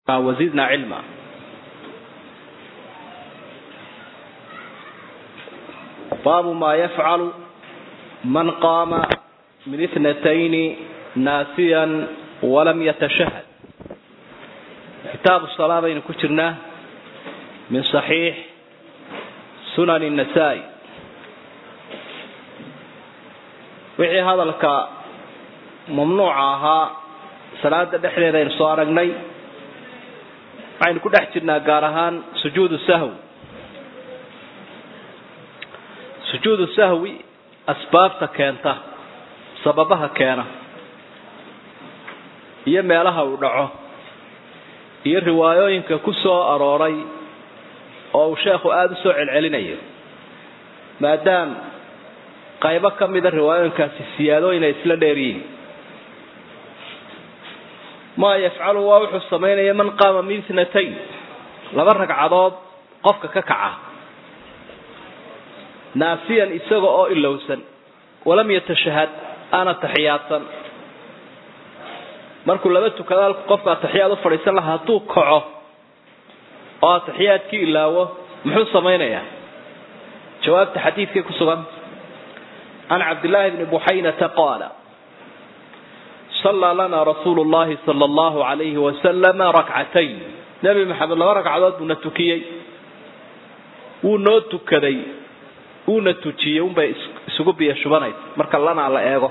وزدنا علما باب ما يفعل من قام من اثنتين ناسيا ولم يتشهد كتاب الصلاة بين كترنا من صحيح سنن النسائي wixii hadalka mamnuuca ahaa salaada dhexdeeda aynu soo aragnay waxaynu ku dhex jirnaa gaar ahaan sujuudu sahwi sujuudu sahwi asbaabta keenta sababaha keena iyo meelaha uu dhaco iyo riwaayooyinka ku soo arooray oo uu sheekhu aada u soo celcelinayo maadaam qaybo ka mida riwaayooyinkaasi siyaadooyin ay isla dheeryihiin maa yafcalu waa wuxuu samaynaya man qaama min itnatayn laba ragcadood qofka ka kaca naasiyan isaga oo ilowsan walam yatashahad aana taxiyaadsan markuu laba tukada halku qofka ataxiyaad u fadhiisan lahaa hadduu kaco oo ataxiyaadkii ilaawo muxuu samaynayaa jawaabta xadiidkay ku sugan can cabdillaahi bni buxaynata qaala sallaa lana rasuulu llahi sala allahu alayhi wasalama rakcatayn nebi maxamed laba ragcadood buuna tukiyey wuu noo tukaday wuuna tujiyey unbay isugu biyo shubanaysa marka lanaa la eego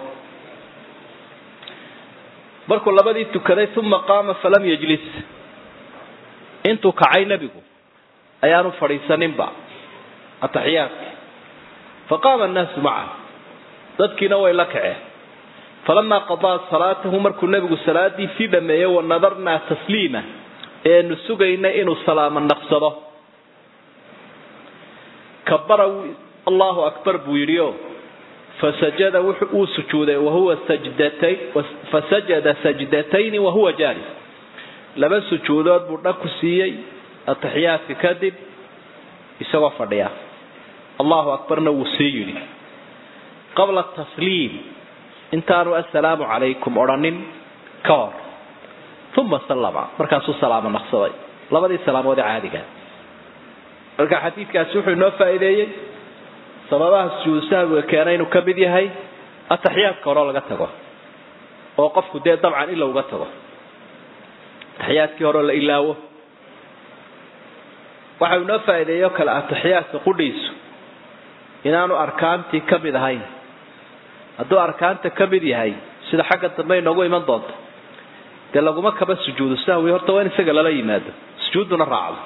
markuu labadii tukaday uma qaama falam yajlis intuu kacay nebigu ayaanu fadhiisaninba ataxiyaadki faqaama annaasu macahu dadkiina way la kaceen falamaa qadaa salaatahu markuu nebigu salaadii sii dhameeyey wa nadarnaa tasliima eenu sugayna inuu salaamo naqsado kabara allahu akbar buu yidhi o fasajada wuu sujuuday wahuwa sajdatay fasajada sajdatayni wahuwa jaalis laba sujuudood buu dhag ku siiyey ataxiyaadka kadib isagoo fadhiya allahu akbarna wuu sii yidhi qabla tasliim intaanu assalaamu calaykum odhanin ka hor uma sallama markaasuu salaamo naqsaday labadii salaamood ee caadiga marka xadiidkaasi wuxuu inoo faa'iideeyey sababaha sujuudu sahwiga keena inuu ka mid yahay ataxiyaadka hore laga tago oo qofku dee dabcan ila uga tago ataxiyaadkii hore la ilaawo waxa inoo faa'iideeyo kale ataxiyaadka qudhiisu inaanu arkaantii ka mid ahayn hadduu arkaanta ka mid yahay sida xagga dambe inoogu iman doonto dee laguma kaba sujuudu sahwi horta waa in isaga lala yimaado sujuudduna raacdo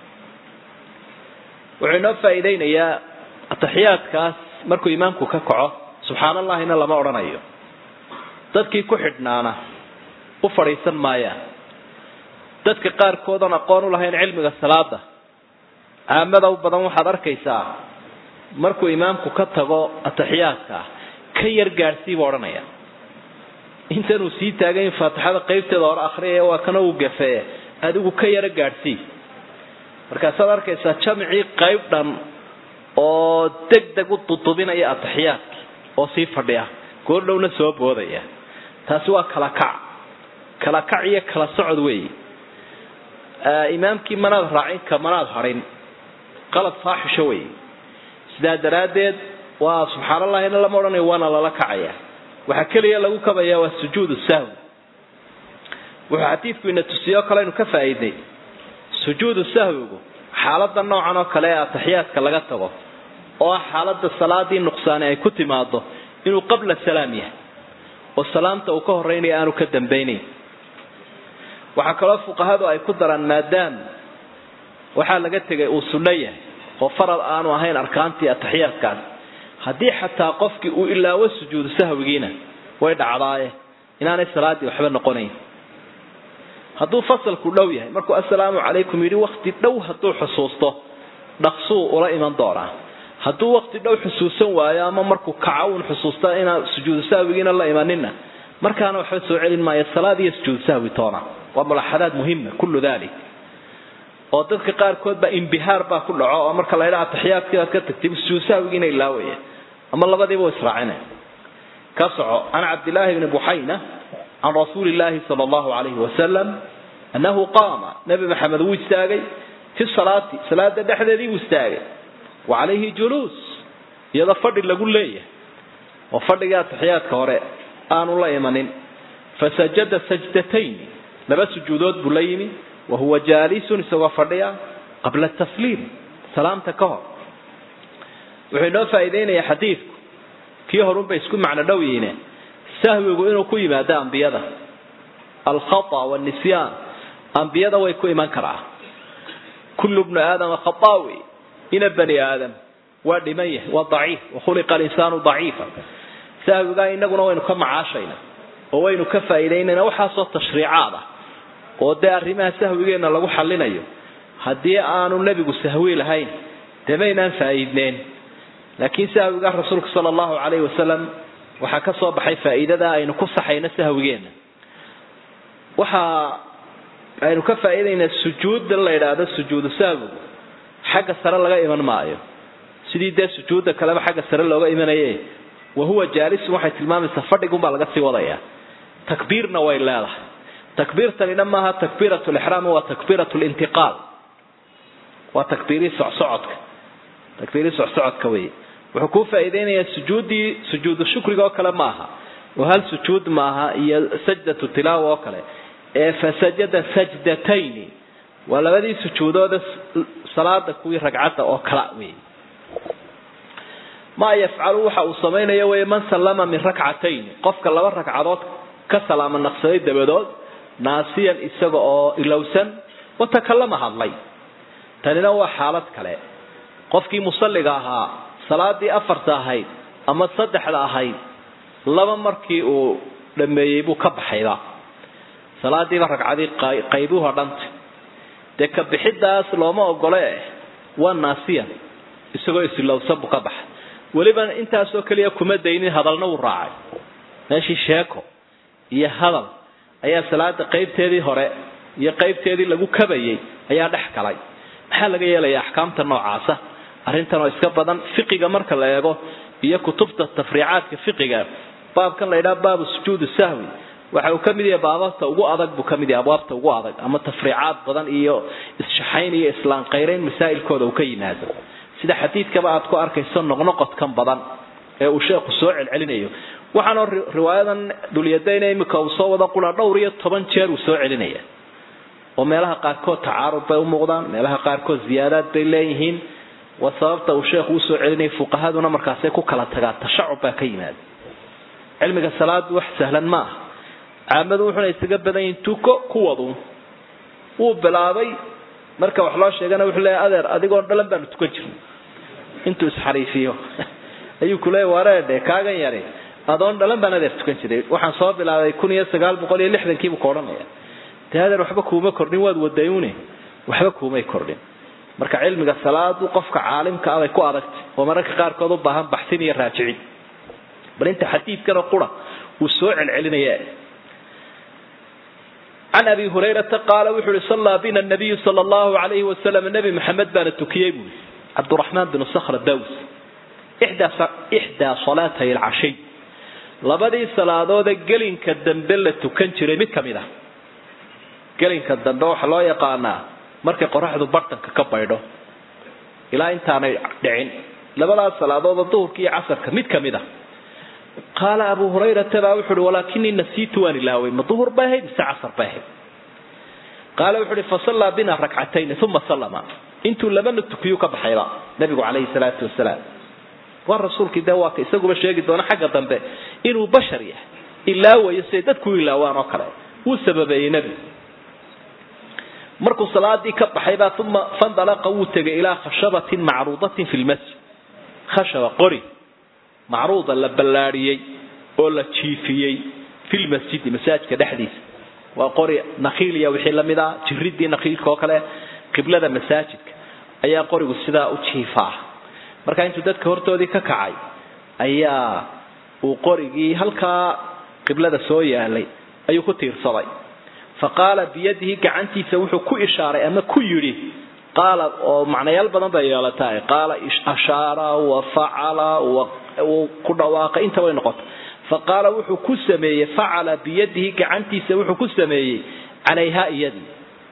wuxuu inoo faa'iideynayaa ataxiyaadkaas markuu imaamku ka kaco subxaan allahina lama odhanayo dadkii ku xidhnaana u fadhiisan maayaan dadka qaarkoodan aqoon u lahayn cilmiga salaada caamada u badan waxaad arkaysaa markuu imaamku ka tago ataxiyaadka ka yar gaadhsiiba odhanaya intanuu sii taagay in faatixada qaybteeda hore akriyaya waa kana uu gafee adigu ka yaro gaadhsii markaasaad arkaysaa jamcii qayb dhan oo deg deg u dudubinaya ataxiyaadki oo sii fadhiya goordhowna soo boodaya taasi waa kala kac kala kac iyo kala socod weeye imaamkii manaad raacin ka manaad harin qalad faaxisho weeye sidaa daraaddeed waa subxaan allahina lama odhanayo waana lala kacaya waxaa keliya lagu kabaya waa sujuudu sahwi wuxuu xadiidku ina tusiyo o kale aynu ka faa'iidnay sujuudu sahwigu xaalada noocan oo kale ee ataxiyaadka laga tago oo ah xaalada salaadii nuqsaani ay ku timaado inuu qabla salaam yahay oo salaamta uu ka horeynayo aanu ka dambaynayn waxaa kaloo fuqahadu ay ku daraan maadaam waxaa laga tegay uu sunno yahay oo faral aanu ahayn arkaantii ataxiyaadkaas haddii xataa qofkii uu ilaawo sujuudu sahwigiina way dhacdaaye inaanay salaadii waxba noqonayn hadduu fasalku dhow yahay markuu assalaamu calaykum yidhi wakti dhow hadduu xusuusto dhaqsuu ula iman doonaa hadduu wakti dhow xusuusan waayo ama markuu kaco uun xusuusta inaan sujuudu sahwigiina la imanina markaana waxba soo celin maayo salaad iyo sujuudu sahwi toona waa mulaxadaad muhima kullu dalik oo dadka qaarkood baa imbihaar baa ku dhaco oo marka la ydhaa ataxiyaadkii aad ka tagtay sujuudu sahwigiina ilaawaya ama labadiiba israacinaya ka soco can cabdillaahi bni buxayna can rasuuli illaahi sala allahu calayhi wasalam annahu qaama nebi maxamed wuu istaagay fi salaati salaada dhexdeedii wuu istaagay wa calayhi juluus iyadoo fadhi lagu leeyahay oo fadhigii atixiyaadka hore aanu la imanin fasajada sajdatayn laba sujuudood buu la yimi wa huwa jaalisun isagoo fadhiya qabla tasliim salaamta ka hor wuxuu inoo faa'iideynayaa xadiidku kii horunbay isku macno dhow yihiine sahwigu inuu ku yimaado ambiyada alkhata wanisyaan ambiyada way ku iman karaa kullu bnu aadama khataawi ina bani aadam waa dhiman yahay waa daciif wakhuliqa alinsaanu daciifa sahwigaa inaguna waynu ka macaashayna oo waynu ka faa'iidaynayna waxaasoo tashriicaad ah oo dee arrimaha sahwigeenna lagu xallinayo haddii aanu nebigu sahwi lahayn dee maynaan faa'iidneen laakiin sahwiga rasuulka sala allahu calayhi wasalam waxaa ka soo baxay faa'iidada aynu ku saxayno sahwigeenna waxa aynu ka faa'iidaynaa sujuudda la yidhaahdo sujuudu sahwigu xagga sare laga iman maayo sidii dee sujuudda kaleba xagga sare looga imanaye wa huwa jaalisun waxay tilmaamaysaa fadhigunbaa laga sii wadayaa takbiirna way leedahay takbiirtanina maaha takbiirat lixraam waa takbiirat lintiqaal waa takbiirii socsocodka takbiirii socsocodka wey wuxuu kuu faa'iideynayaa sujuuddii sujuudu shukriga oo kale maaha oo hal sujuud maaha iyo sajdatu tilaawa oo kale ee fasajada sajdatayni waa labadii sujuudooda salaada kuwii ragcadda oo kala wey maa yafcalu waxa uu samaynayo wey man sallama min rakcatayn qofka laba ragcadood ka salaama naqsaday dabadood naasiyan isaga oo ilowsan watakallama hadlay tanina waa xaalad kale qofkii musalliga ahaa salaadii afarta ahayd ama saddexda ahayd laba markii uu dhameeyey buu ka baxayba salaadiiba ragcadii qaybuhu dhanta dee ka bixidaas looma ogole waa naasiyan isagoo isilowsan buu ka baxay weliba intaasoo keliya kuma daynin hadalna wuu raacay meeshii sheeko iyo hadal ayaa salaada qaybteedii hore iyo qaybteedii lagu kabayay ayaa dhex galay maxaa laga yeelaya axkaamta noocaasa arrintan oo iska badan fiqiga marka la eego iyo kutubta tafriicaadka fiqiga baabkan la yidhaha baabu sujuudi sahwi waxa uu ka mid yahay baababta ugu adag buu ka mid yahay abwaabta ugu adag ama tafriicaad badan iyo isshaxayn iyo islaanqayrayn masaa'ilkooda uu ka yimaado sida xadiidkaba aad ku arkayso noqnoqodkan badan ee uu sheekhu soo celcelinayo waxaanoo riwaayadan dulyadayna imika uu soo wada qura dhowr iyo toban jeer uu soo celinaya oo meelaha qaarkood tacaarud bay u muuqdaan meelaha qaarkood ziyaadaad bay leeyihiin waa sababta uu sheekhu usoo celinaya fuqahaduna markaasay ku kala tagaan tashacub baa ka yimaada cilmiga salaadu wax sahlan ma aha caamadu wuxuna isaga badan yihiin tuko kuwadu wuu bilaabay marka wax loo sheegana wuxuu leeyahay adeer adigoon dhalan baanu tukan jirnay intuu isxariifiyo ayuu kuleeya wareedhe kaagan yari adoon dhalan baan adeer tukan jiray waxaan soo bilaabay kun iyo sagaal boqol iyo lixdankiibuu ka odhanaya dee adeer waxba kuuma kordhin waad wadayune waxba kuumay kordhin marka cilmiga salaadu qofka caalimka ah bay ku adagtay oo mararka qaarkood u baahan baxsin iyo raajicin bal inta xadiidkana qura uu soo celcelinaya can abi hurayrata qaala wuxuu uhi sallaa bina nabiyu sala allahu alayhi wasalam nebi maxamed baana tukiyey buui cabduraxmaan binu sakhra daws ixdaa salaatay alcashiy labadii salaadoode gelinka dambe la tukan jiray mid ka mid ah gelinka dambe waxaa loo yaqaanaa markay qoraxdu bartanka ka baydho ilaa intaanay dhicin labadaas salaadoodoo duhurka iyo casarka mid ka mid ah qaala abu hurayrata baa wuxu uhi walaakinii nasiitu waan ilaaway ma duhur bay ahayd mise casar bay ahayd qaala wuxu uhi fasallaa bina rakcatayn uma sallama intuu labana tukiyuu ka baxayba nabigu calayhi salaatu wasalaam waa rasuulkii dee waa ka isaguba sheegi doona xagga dambe inuu bashar yahay ilaawayo siday dadku ilaawaan oo kale wuu sababeeyey nebigu markuu salaadii ka baxaybaa uma fandalaqa wuu tegay ilaa khashabatin macruudatin fi lmasjid khashaba qori macruuda la ballaadhiyey oo la jiifiyey fi lmasjidi masaajidka dhexdiisa waa qori nakhiiliya wixii lamid ah jiridii nakhiilka oo kale qiblada masaajidka ayaa qorigu sidaa u jiifaa markaa intuu dadka hortoodii ka kacay ayaa uu qorigii halkaa qiblada soo yaalay ayuu ku tiirsaday fa qaala biyadihi gacantiisa wuxuu ku ishaaray ama ku yidhi qaala oo macnayaal badan bay yeelatahay qaala ashaara wa facala wuu ku dhawaaqay inta way noqota fa qaala wuxuu ku sameeyey facala biyadihi gacantiisa wuxuu ku sameeyey calayha iyadii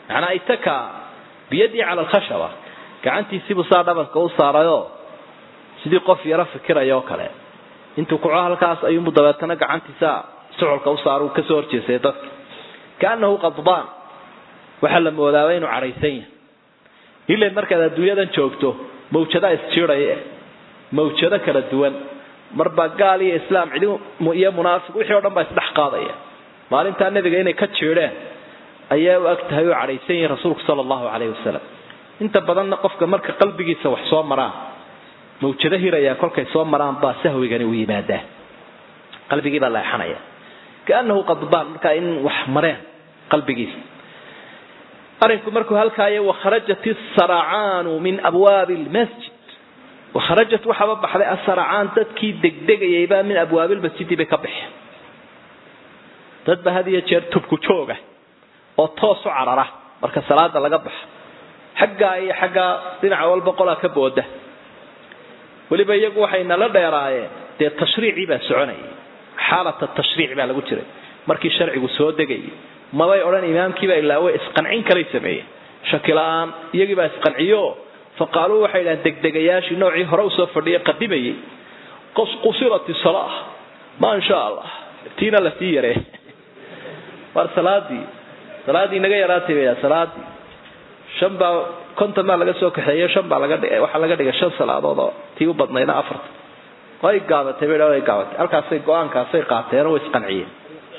macnaa itaka biyadii cala alkhashaba gacantiisiibuu saa dhabanka u saarayoo sidii qof yaro fikiraya oo kale intuu kuco halkaas ayuunbu dabeetana gacantiisa sucolka u saara uu kasoo horjeesay dadka kaanahu qadbaan waxaa la moodaaba inuu cadhaysan yahay ilay markaad adduunyadan joogto mawjadaa isjiidaya mawjado kala duwan marba gaal iyo islaam cidi iyo munaafiq wixii o dhan baa isdhex qaadaya maalintaa nebiga inay ka jiidheen ayaa u ag tahay oo cadhaysan yihin rasuulku sala allahu calayhi wasalam inta badanna qofka marka qalbigiisa wax soo maraan mawjado hiraya kolkay soo maraan baa sahwigani u yimaadaa qalbigii baa leexanaya kaanahu qadbaan markaa in wax mareen qalbigiisa arinku markuu halkaayo wakharajat isaracaanu min abwaabi lmasjid wakharajat waxaaba baxday asaracaan dadkii degdegayaybaa min abwaabilmasjidi bay ka baxeen dadba had iyo jeer tubku jooga oo toos u carara marka salaada laga baxa xaggaa iyo xaggaa dhinaca walba qolaa ka booda weliba iyagu waxay nala dheeraayeen dee tashriicii baa soconayay xaalata tashriic baa lagu jiray markii sharcigu soo degayay mabay odhan imaamkiiba ilaa way isqancin kalay sameeyeen shaki la-aan iyagiibaa isqanciyo fa qaaluu waxay dhahaan degdegayaashii noocii hore usoo fadhiyay qadimayay qusirat salaa ma sha allah tiina lasii yaree war salaadii salaadii naga yaraatay bay salaadii shan baa konton baa laga soo kaxeeyo shan baa laga dhigay waxaa laga dhigay shan salaadood oo tii u badnayna afarta way gaabatay bay way gaabatay halkaasay go-aankaasay qaateen oo way isqanciyeen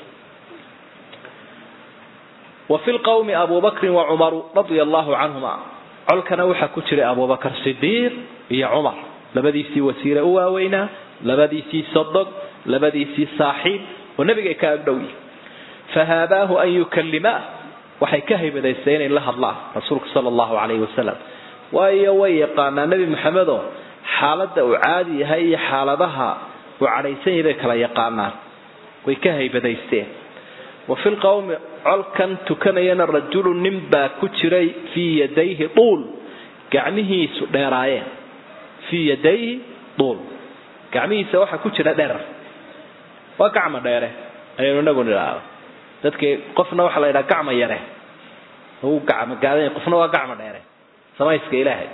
wa fi lqawmi abu bakrin wa cumaru radia allahu canhuma colkana waxaa ku jiray abubakar sidiiq iyo cumar labadiisii wasiire u waaweynaa labadiisii sodog labadiisii saaxiib oo nebigay ka agdhow yihin fahaabaahu an yukalimaa waxay ka haybadaystay inay la hadlaan rasuulka sala allahu calayhi wasalam waayo way yaqaanaa nebi maxamedoo xaaladda uu caadi yahay iyo xaaladaha uu cadhaysan yahay bay kala yaqaanaan way ka haybadaysteen wa fi lqawmi colkan tukanayana rajulu nin baa ku jiray fii yadayhi duul gacmihiisu dheeraayeen fii yadayhi duul gacmihiisa waxaa ku jira dherer waa gacma dheere ayaynu inagu nidhaahdo dadkii qofna waxaa la yidhaha gacma yare u gacma gaadan qofna waa gacma dheere samayska ilaahay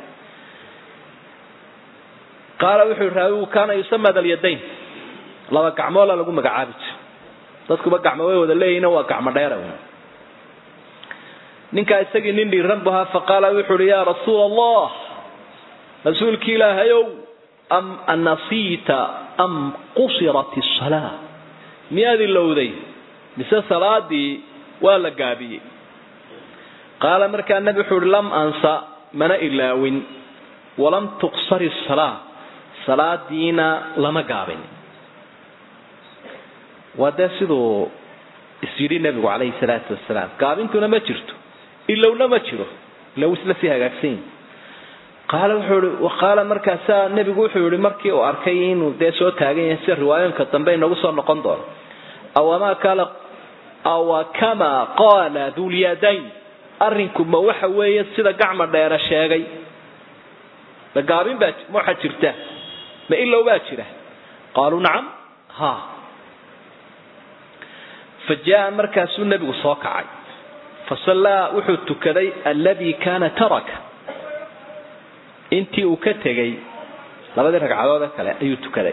qaala wuxuu raawigu kaana yusama dalyadayn laba gacmoola lagu magacaabi jiro dadkuba gacmo way wada leeyihin waa gacmo dheera ninkaa isagii nin dhiiran bu ahaa faqaala wuxu uhi yaa rasuula allah rasuulki ilaahayow am anasiita am qusirat isalaa miyaad ilowday mise salaadii waa la gaabiyey qaala markaa nabi wuxuu uhi lam ansa mana ilaawin walam tuqsar isalaa salaadiina lama gaabin waa dee siduu isyidhi nabigu calayhi salaatu wasalaam gaabintuna ma jirto ilowna ma jiro ilow isla sii hagaagsan yihi qaala wuxuu i qaala markaasaa nebigu wuxuu yihi markii uu arkay inuu dee soo taagan yahay sida riwaayooyinka dambe inagu soo noqon doono awamaa kaala awa kamaa qaala dulyadayn arrinku ma waxa weeye sida gacma dheere sheegay ma gaabin baa ma waxaa jirta ma ilow baa jira qaaluu nacam ha fa jaa markaasuu nebigu soo kacay fasallaa wuxuu tukaday alladii kaana taraka intii uu ka tegay labadii ragcadoode kale ayuu tukaday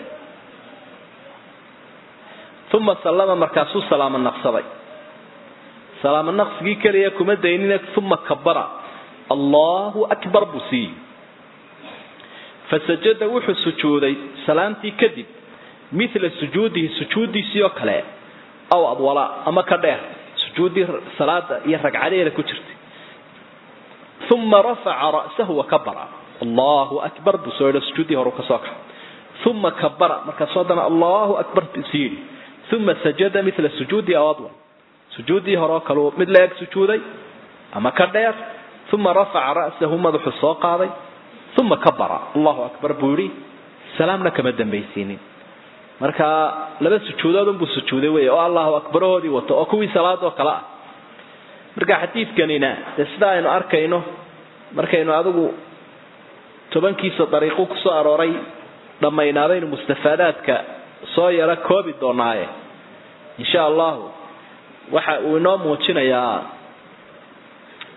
uma sallama markaasuu salaamo naqsaday salaamo naqsigii keliya kuma daynina uma kabara allahu akbar buu siiyey fasajada wuxuu sujuuday salaamtii kadib mila sujuudihi sujuuddiisii oo kale aw adwala ama ka dheer sujuuddii salaada iyo ragcadeeda ku jirtay uma rafaca ra'sahu wakabara allahu akbar buu soo yidhi sujuuddii hore kasoo kaxay uma kabara markaasoo haddana allahu akbar buu sii yidhi uma sajada mila sujuudi aw adwal sujuuddii hore oo kaleu mid la eg sujuuday ama ka dheer uma rafaca ra'sahu madaxu soo qaaday uma kabara allahu akbar buu yidhi salaamna kama dambaysiinin marka laba sujuudood unbuu sujuuday wey oo allahu akbarahoodii wato oo kuwii salaadoo kale ah marka xadiidkanina dee sida aynu arkayno markaynu adigu tobankiisa dariiqu kusoo arooray dhammaynaadaynu mustafaadaadka soo yaro koobi doonaaye insha allahu waxa uu inoo muujinayaa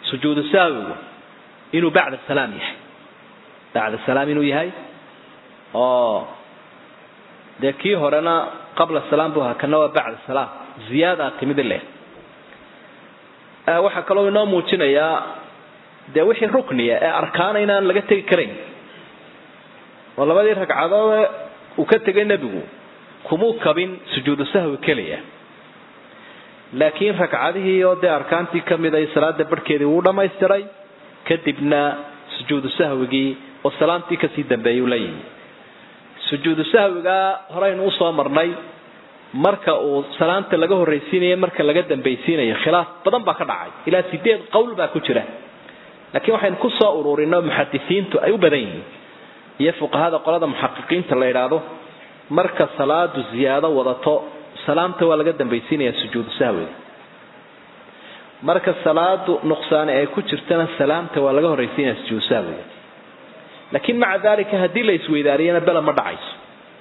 sujuudu sahwigu inuu bacda salaam yahay bacda salaam inuu yahay oo dee kii horena qabla salaam buu ahaa kana waa bacda salaam ziyaadaa timid leh waxaa kaloo inoo muujinayaa dee wixii rukniya ee arkaana inaan laga tegi karayn oo labadii ragcadood uu ka tegay nebigu kumuu kabin sujuudu sahwi keliya laakiin ragcadihii oo dee arkaantii ka mid ay salaada barhkeedii wuu dhammaystiray kadibna sujuudu sahwigii oo salaamtii kasii dambeeyay uu la yimi sujuudu sahwigaa horeynu usoo marnay marka uu salaamta laga horraysiinayo marka laga dambaysiinayo khilaaf badan baa ka dhacay ilaa sideed qowl baa ku jira laakiin waxaynu kusoo ururinay muxadisiintu ay u badan yihiin iyo fuqahada qolada muxaqiqiinta la yidhaahdo marka salaadu ziyaado wadato salaamta waa laga dambaysiinaya sujuudu sahwiga marka salaadu nuqsaani ay ku jirtana salaamta waa laga horraysiinaya sujuudu sahwiga laakiin maca dalika haddii la isweydaariyana bela ma dhacayso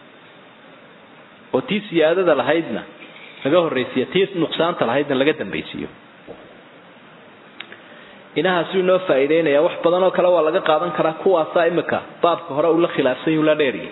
oo tii siyaadada lahaydna laga horraysiiyo tii nuqsaanta lahaydna laga dambaysiiyo inahaasuu inoo faa'iideynaya wax badan oo kale waa laga qaadan karaa kuwaasaa imika baabka hore uu la khilaafsan yuu la dheeriyay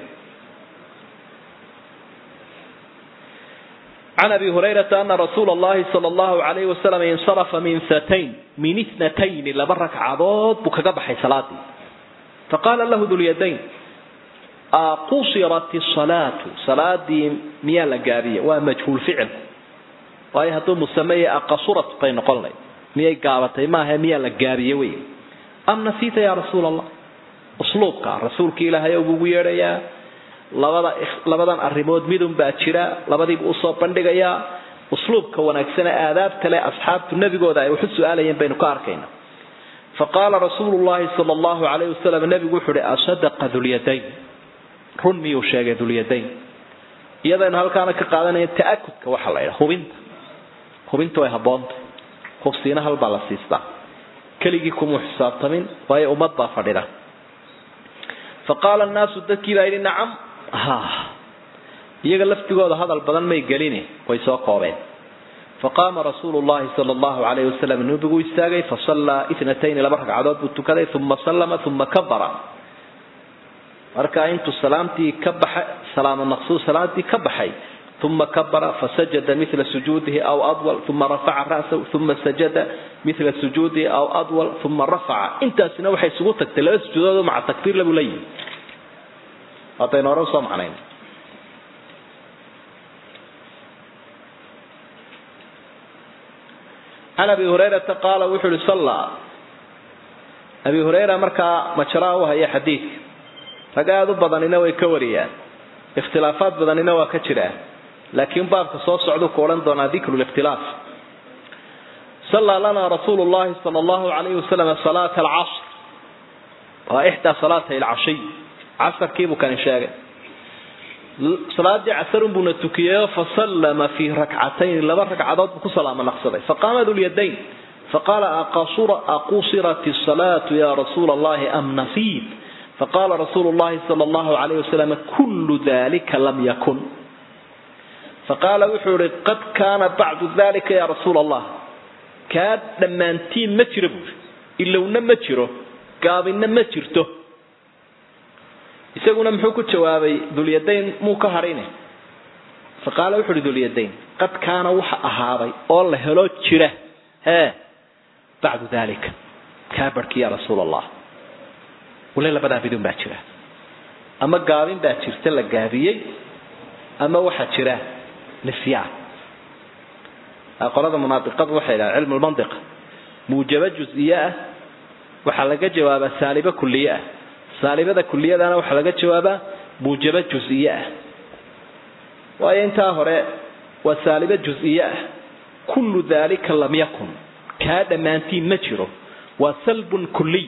can abi hurayrata ana rasuula allahi sala allahu alayhi wasalam insarafa min satayn min ithnatayni laba ragcadood buu kaga baxay salaadii faqaala lahu dulyadayn qusirat salaatu salaadii miyaa la gaabiya waa majhuul ficil waayo hadduu musameeye aqasurat bay noqon layd miyay gaabatay maaha miyaa la gaabiye wey am nasiita ya rasuul allah usluubka rasuulka ilaahay buugu yeedhayaa labada labadan arrimood midun baa jira labadiibu usoo bandhigayaa usluubka wanaagsane aadaabta leh asxaabtu nebigooda ay waxu su-aalayeen baynu ka arkayna faqaala rasuulu llahi sala allahu alayhi wasalam nebigu wuxu uhi asadaqa dulyadayn run miyuu sheegay dulyadayn iyadaynu halkaana ka qaadanaya ta'akudka waxaa la ydhaha hubinta hubinta way habboonta hubsiina halbaa la siistaa keligii kumuu xisaabtamin waayo ummad baa fadhida faqaala annaasu dadkii baa yidhi nacam ha iyaga laftigooda hadal badan may gelini way soo koobeen faqaama rasuulu llahi sala allahu alayhi wasalam nabiguu istaagay fasallaa itnatayni laba ragcadood buu tukaday uma sallama uma kabara markaa intuu salaamtii ka baxay salaamo maqsuud salaamtii ka baxay uma kabara fasajada mila sujuudihi aw adwal uma rafaca ra'sahu uma sajada mila sujuudihi aw adwal uma rafaca intaasina waxay isugu tagtay laba sujuudood maca takbiir labuu la yimi haddaynu hore usoo macnayn can abi hurayrata qaala wuxuu uhi sallaa abi hurayra markaa majaraa u haya xadiidka rag aada u badanina way ka wariyaan ikhtilaafaad badanina waa ka jiraan laakiin baabka soo socduu ku odhan doonaa dikru likhtilaaf sallaa lanaa rasuulu llahi sala allahu alayhi wasalam salaata alcasr waa ixdaa salaatay alcashiy casarkiibuu kani sheegay salaadii casarun buuna tukiyeyoo fasallama fii rakcatayn laba ragcadood buu ku salaamo naqsaday faqaama dulyadayn faqaala aqusirat asalaatu ya rasuula allahi am nasiit faqala rasuulu llahi sala allahu alayh wasalam kullu dalika lam yakun faqaala wuxuu ihi qad kaana bacdu dalika ya rasuula allah kaa dhammaantiin ma jiro buuri ilowna ma jiro gaabinna ma jirto isaguna muxuu ku jawaabay dulyadayn muu ka hadhine faqaala wuxu uhi dulyadayn qad kaana waxa ahaaday oo la helo jira hee bacdu dalika kaa barhki ya rasuula allah wale labadaa midun baa jira ama gaabin baa jirta la gaabiyey ama waxaa jira nisyaan qolada munaabiqadu waxay dhahaan cilmu lmandiqa muujabo jus-iyo ah waxaa laga jawaabaa saalibo kuliye ah saalibada kuliyadana waxaa laga jawaabaa muujabo jus-iyo ah waayo intaa hore waa saalibo jus-iyo ah kullu dalika lam yakun kaa dhammaantiin ma jiro waa salbun kuliy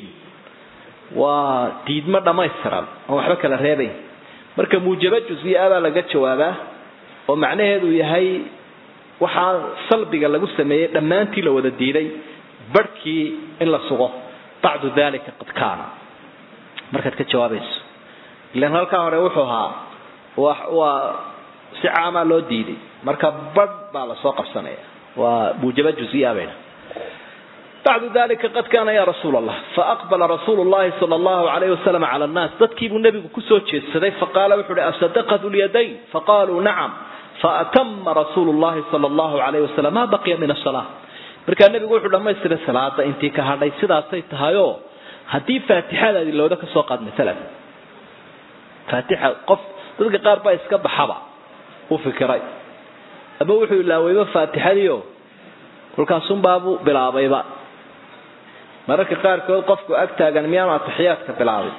waa diidmo dhammaystiran oon waxba kala reebayn marka muujabo jus-iyo ah baa laga jawaabaa oo macnaheedu yahay waxaa salbiga lagu sameeyey dhammaantii la wada diiday barhkii in la sugo bacdu dalika qad kaana markaad ka jawaabayso ilan halkaa hore wuxuu ahaa waa si caamaa loo diiday marka badh baa lasoo qabsanaya waa muujabo jus-iya bayna bacdu dalika qad kaana ya rasuul allah faaqbala rasuulu llahi sala allahu alayhi wasalam cala annaas dadkiibuu nebigu kusoo jeedsaday faqaala wuxu uhi asadaqat lyadayn faqaaluu nacam faatama rasuulu llahi sala allahu alayhi wasalam ma baqiya min asala markaa nebigu wuxuu dhamaystiray salaada intii ka hadhay sidaasay tahayoo haddii faatixadaadi looda kasoo qaad maalan faatixa qof dadka qaar baa iska baxaba u fikiray ama wuxuu ilaawayba faatixadiio kolkaasunbaabuu bilaabayba mararka qaarkood qofku ag taagan miyaanu atixiyaadka bilaabay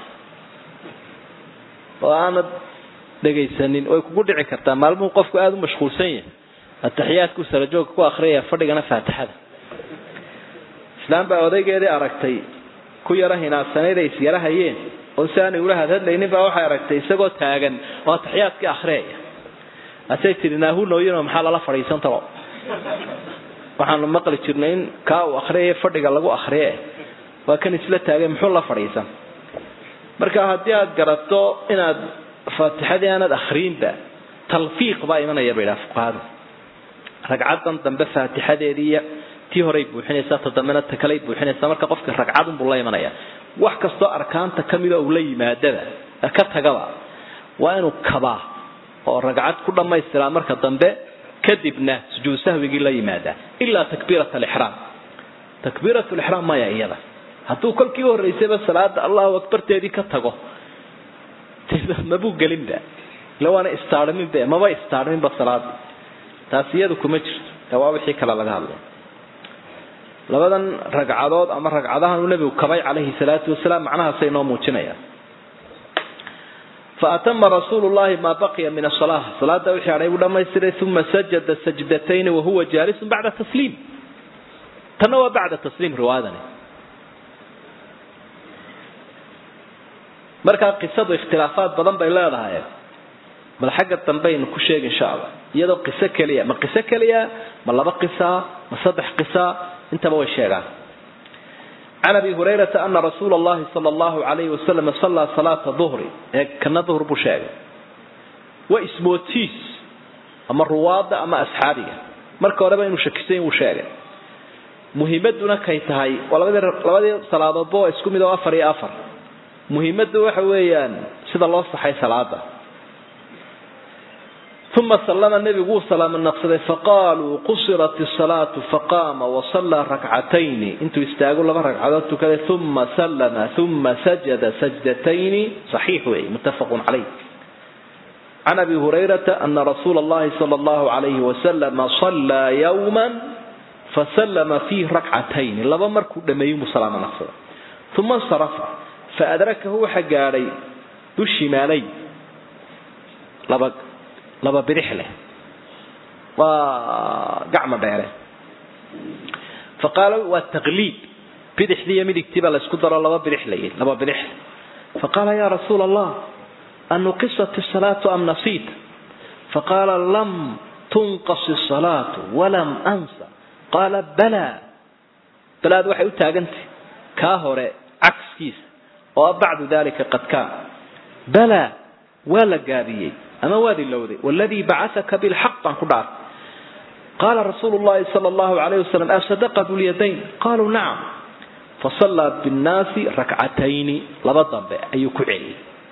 oo aanad dhegaysanin way kugu dhici kartaa maalmuhu qofku aada u mashquulsan yahay atixiyaadku sarajoogka ku akriyaya fadhigana faatixada islaam baa odaygeedii aragtay ku yaro hinaasanayd ay isyara hayeen oo si aanay ula hadhadlaynin baa waxay aragtay isagoo taagan oo atixiyaadkii akriyaya asay tihi naahunooyinoo maxaa lala fadhiisan talo waxaanu maqli jirnay in kaa uu akriyaya fadhiga lagu akriye waa kan isla taagay muxuu la fadhiisan marka haddii aad garato inaad faatixadii aanad akriinba talfiiq baa imanaya bay idhaha fuqahadu ragcaddan dambe faatixadeediiy tii horay buuxinaysaa ta dambena ta kaley buuxinaysaa marka qofka ragcadunbuu la imanaya wax kastoo arkaanta kamida uu la yimaadaba ka tagaba waa inuu kabaa oo ragcad ku dhammaystiraa marka dambe kadibna sujuud sahwigii la yimaadaa ilaa takbiirat alixraam takbiirat lixraam maya iyada hadduu kolkii horreysayba salaada allahu akbarteedii ka tago mabuu gelinba ila waana istaarminba maba istaarminba salaada taasi iyadu kuma jirto ee waa wixii kale laga hadlay labadan ragcadood ama ragcadahan uu nebigu kabay calayhi salaatu wasalaam macnahaasay noo muujinayaan faatama rasuulu llahi maa baqiya min asala salaada wixii hadhay buu dhamaystiray uma sajada sajdatayni wahuwa jaalisun bacda tasliim tanna waa bacda tasliim riwaayadani markaa qisadu ikhtilaafaad badan bay leedahay bal xagga dambaynu ku sheegi insha allah iyadoo qiso keliya ma qiso keliya ma laba qisa ma saddex qisa intaba way sheegaan can abi hurayrata ana rasuula allahi sala allahu alayhi wasalam sallaa salaata duhri ee kana duhr buu sheegay waa ismootiis ama ruwaada ama asxaabiga marka horeba inuu shakisan wuu sheegay muhiimaduna kay tahay waa labadii labadii salaadoodba waa isku mid oo afar iyo afar muhiimaddu waxa weeyaan sida loo saxay salaada uma sallama nebigu wuu salaamo naqsaday faqaaluu qusirat isalaatu faqaama wasallaa rakcatayni intuu istaago laba ragcadood tukaday uma sallama uma sajada sajdatayni saxiix weeye muttafaqun calayh can abi hurayrata ana rasuula allahi sala allahu alayhi wasalama sallaa yowman fasallama fiih rakcatayni laba markuu dhameeyey muu salaamo naqsaday uma insarafa faadrakahu waxa gaadhay dushimaalay laba laba bidix leh waa gacmo dheere fa qaala waa taqliid bidixdii iyo midigtii baa laysku daro laba bidix layihi laba bidix faqaala ya rasuula allah anuqisat isalaatu am nasiita faqaala lam tunqas isalaatu walam ansa qaala bala balaad waxay u taagantay kaa hore cagskiisa oo bacdu dalika qad kaan bala waa la gaabiyey ama waad ilowday wladii bacaka bilxaq baan ku dhaartay qaala rasuulu llahi sala allahu alayh wasalam asadaqa dulyadayn qaluu nacam fasallaa binnaasi rakcatayni laba dambe ayuu ku celiyey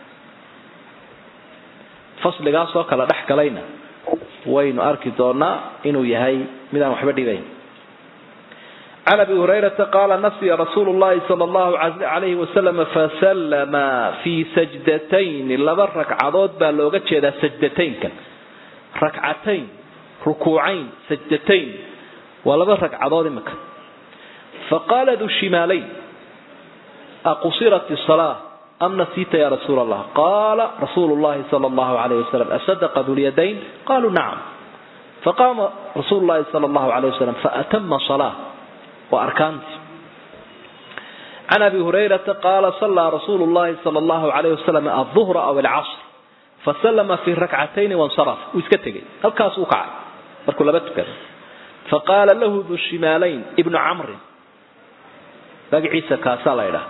fasligaasoo kala dhex galayna waynu arki doonaa inuu yahay midaan waxba dhibayn can abi hurayrata qaala nasiya rasuulu llahi sala allahu alayhi wasalam fasallama fii sajdatayni laba ragcadood baa looga jeedaa sajdataynkan rakcatayn rukuucayn sajdatayn waa laba ragcadood imika faqaala du shimaalayn aqusirat isalaa am nasiita ya rasuula allah qaala rasuulu llahi sala allahu alayh wasalam asadaqa dulyadayn qaluu nacam faqaama rasuulu llahi sala allahu alayh wasalam faatama salaa waa arkaantii can abi hurayrata qaala sallaa rasuulu llahi sala allahu alayh wasalam alduhra aw alcasr fasallama fii rakcatayni wansaraf uu iska tegay halkaas uu kacay markuu laba tukada faqaala lahu du shimaalayn ibnu camrin magaciisa kaasaa la ydhaha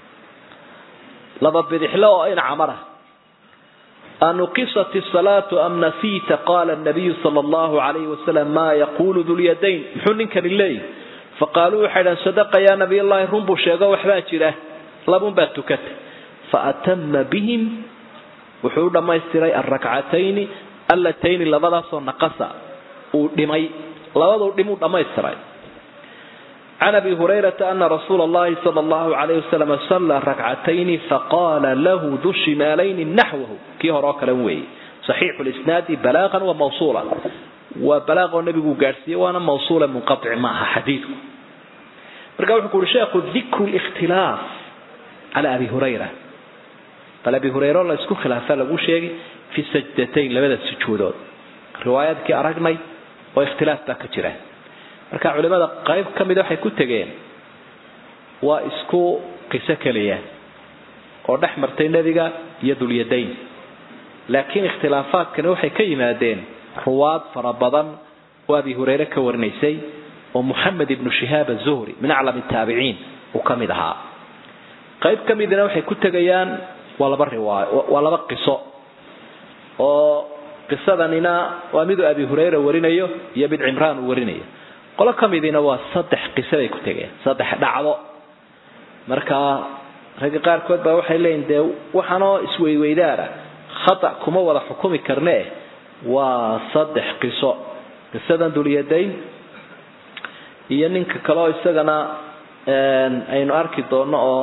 laba bidixle oo in camara anuqisat isalaatu am nasiita qaala nabiyu sala allahu alayhi wasalam maa yaquulu dulyadayn muxuu ninkani leeyahy faqaaluu waxay dhahan sadaqa yaa nabiy allahi run buu sheego waxbaa jira labun baa tukata faatama bihim wuxuu u dhammaystiray alrakcatayni allatayni labadaasoo naqasa uu dhimay labaduu dhim uu dhammaystiray can abi hurayrata ana rasuula allahi sala allahu alayh wasalam sallaa rakcatayni faqaala lahu du shimaalayni naxwahu kii hore oo kale weeye saxiixu lisnaadi balaaqan wa mawsuulan waa balaaqoo nabigu gaadhsiiye waana mawsuula munqatic ma aha xadiidku marka wuxuu ku uhi sheekhu dikru likhtilaaf cala abi hurayra bal abi hurayre la isku khilaafa lagu sheegay fi sajdatayn labada sujuudood riwaayadkii aragnay oo ikhtilaaf baa ka jira marka culimada qayb ka mida waxay ku tegeen waa isku qiso keliya oo dhex martay nebiga iyo dulyadayn laakiin ikhtilaafaadkani waxay ka yimaadeen ruwaad fara badan oo abi hurayre ka warinaysay oo moxamed ibnu shihaab azuhri min aclam taabiciin uu ka mid ahaa qayb ka midina waxay ku tegayaan waa laba riwaayo waa laba qiso oo qisadanina waa miduu abi hurayra warinayo iyo mid cimraan uu warinayo qolo ka midiina waa saddex qiso bay ku tegeen saddex dhacdo marka ragga qaarkood baa waxay leeyihin dee waxaanoo isweyweydaana khata kuma wada xukumi karne waa saddex qiso qisadan dulyadayn iyo ninka kale oo isagana aynu arki doono oo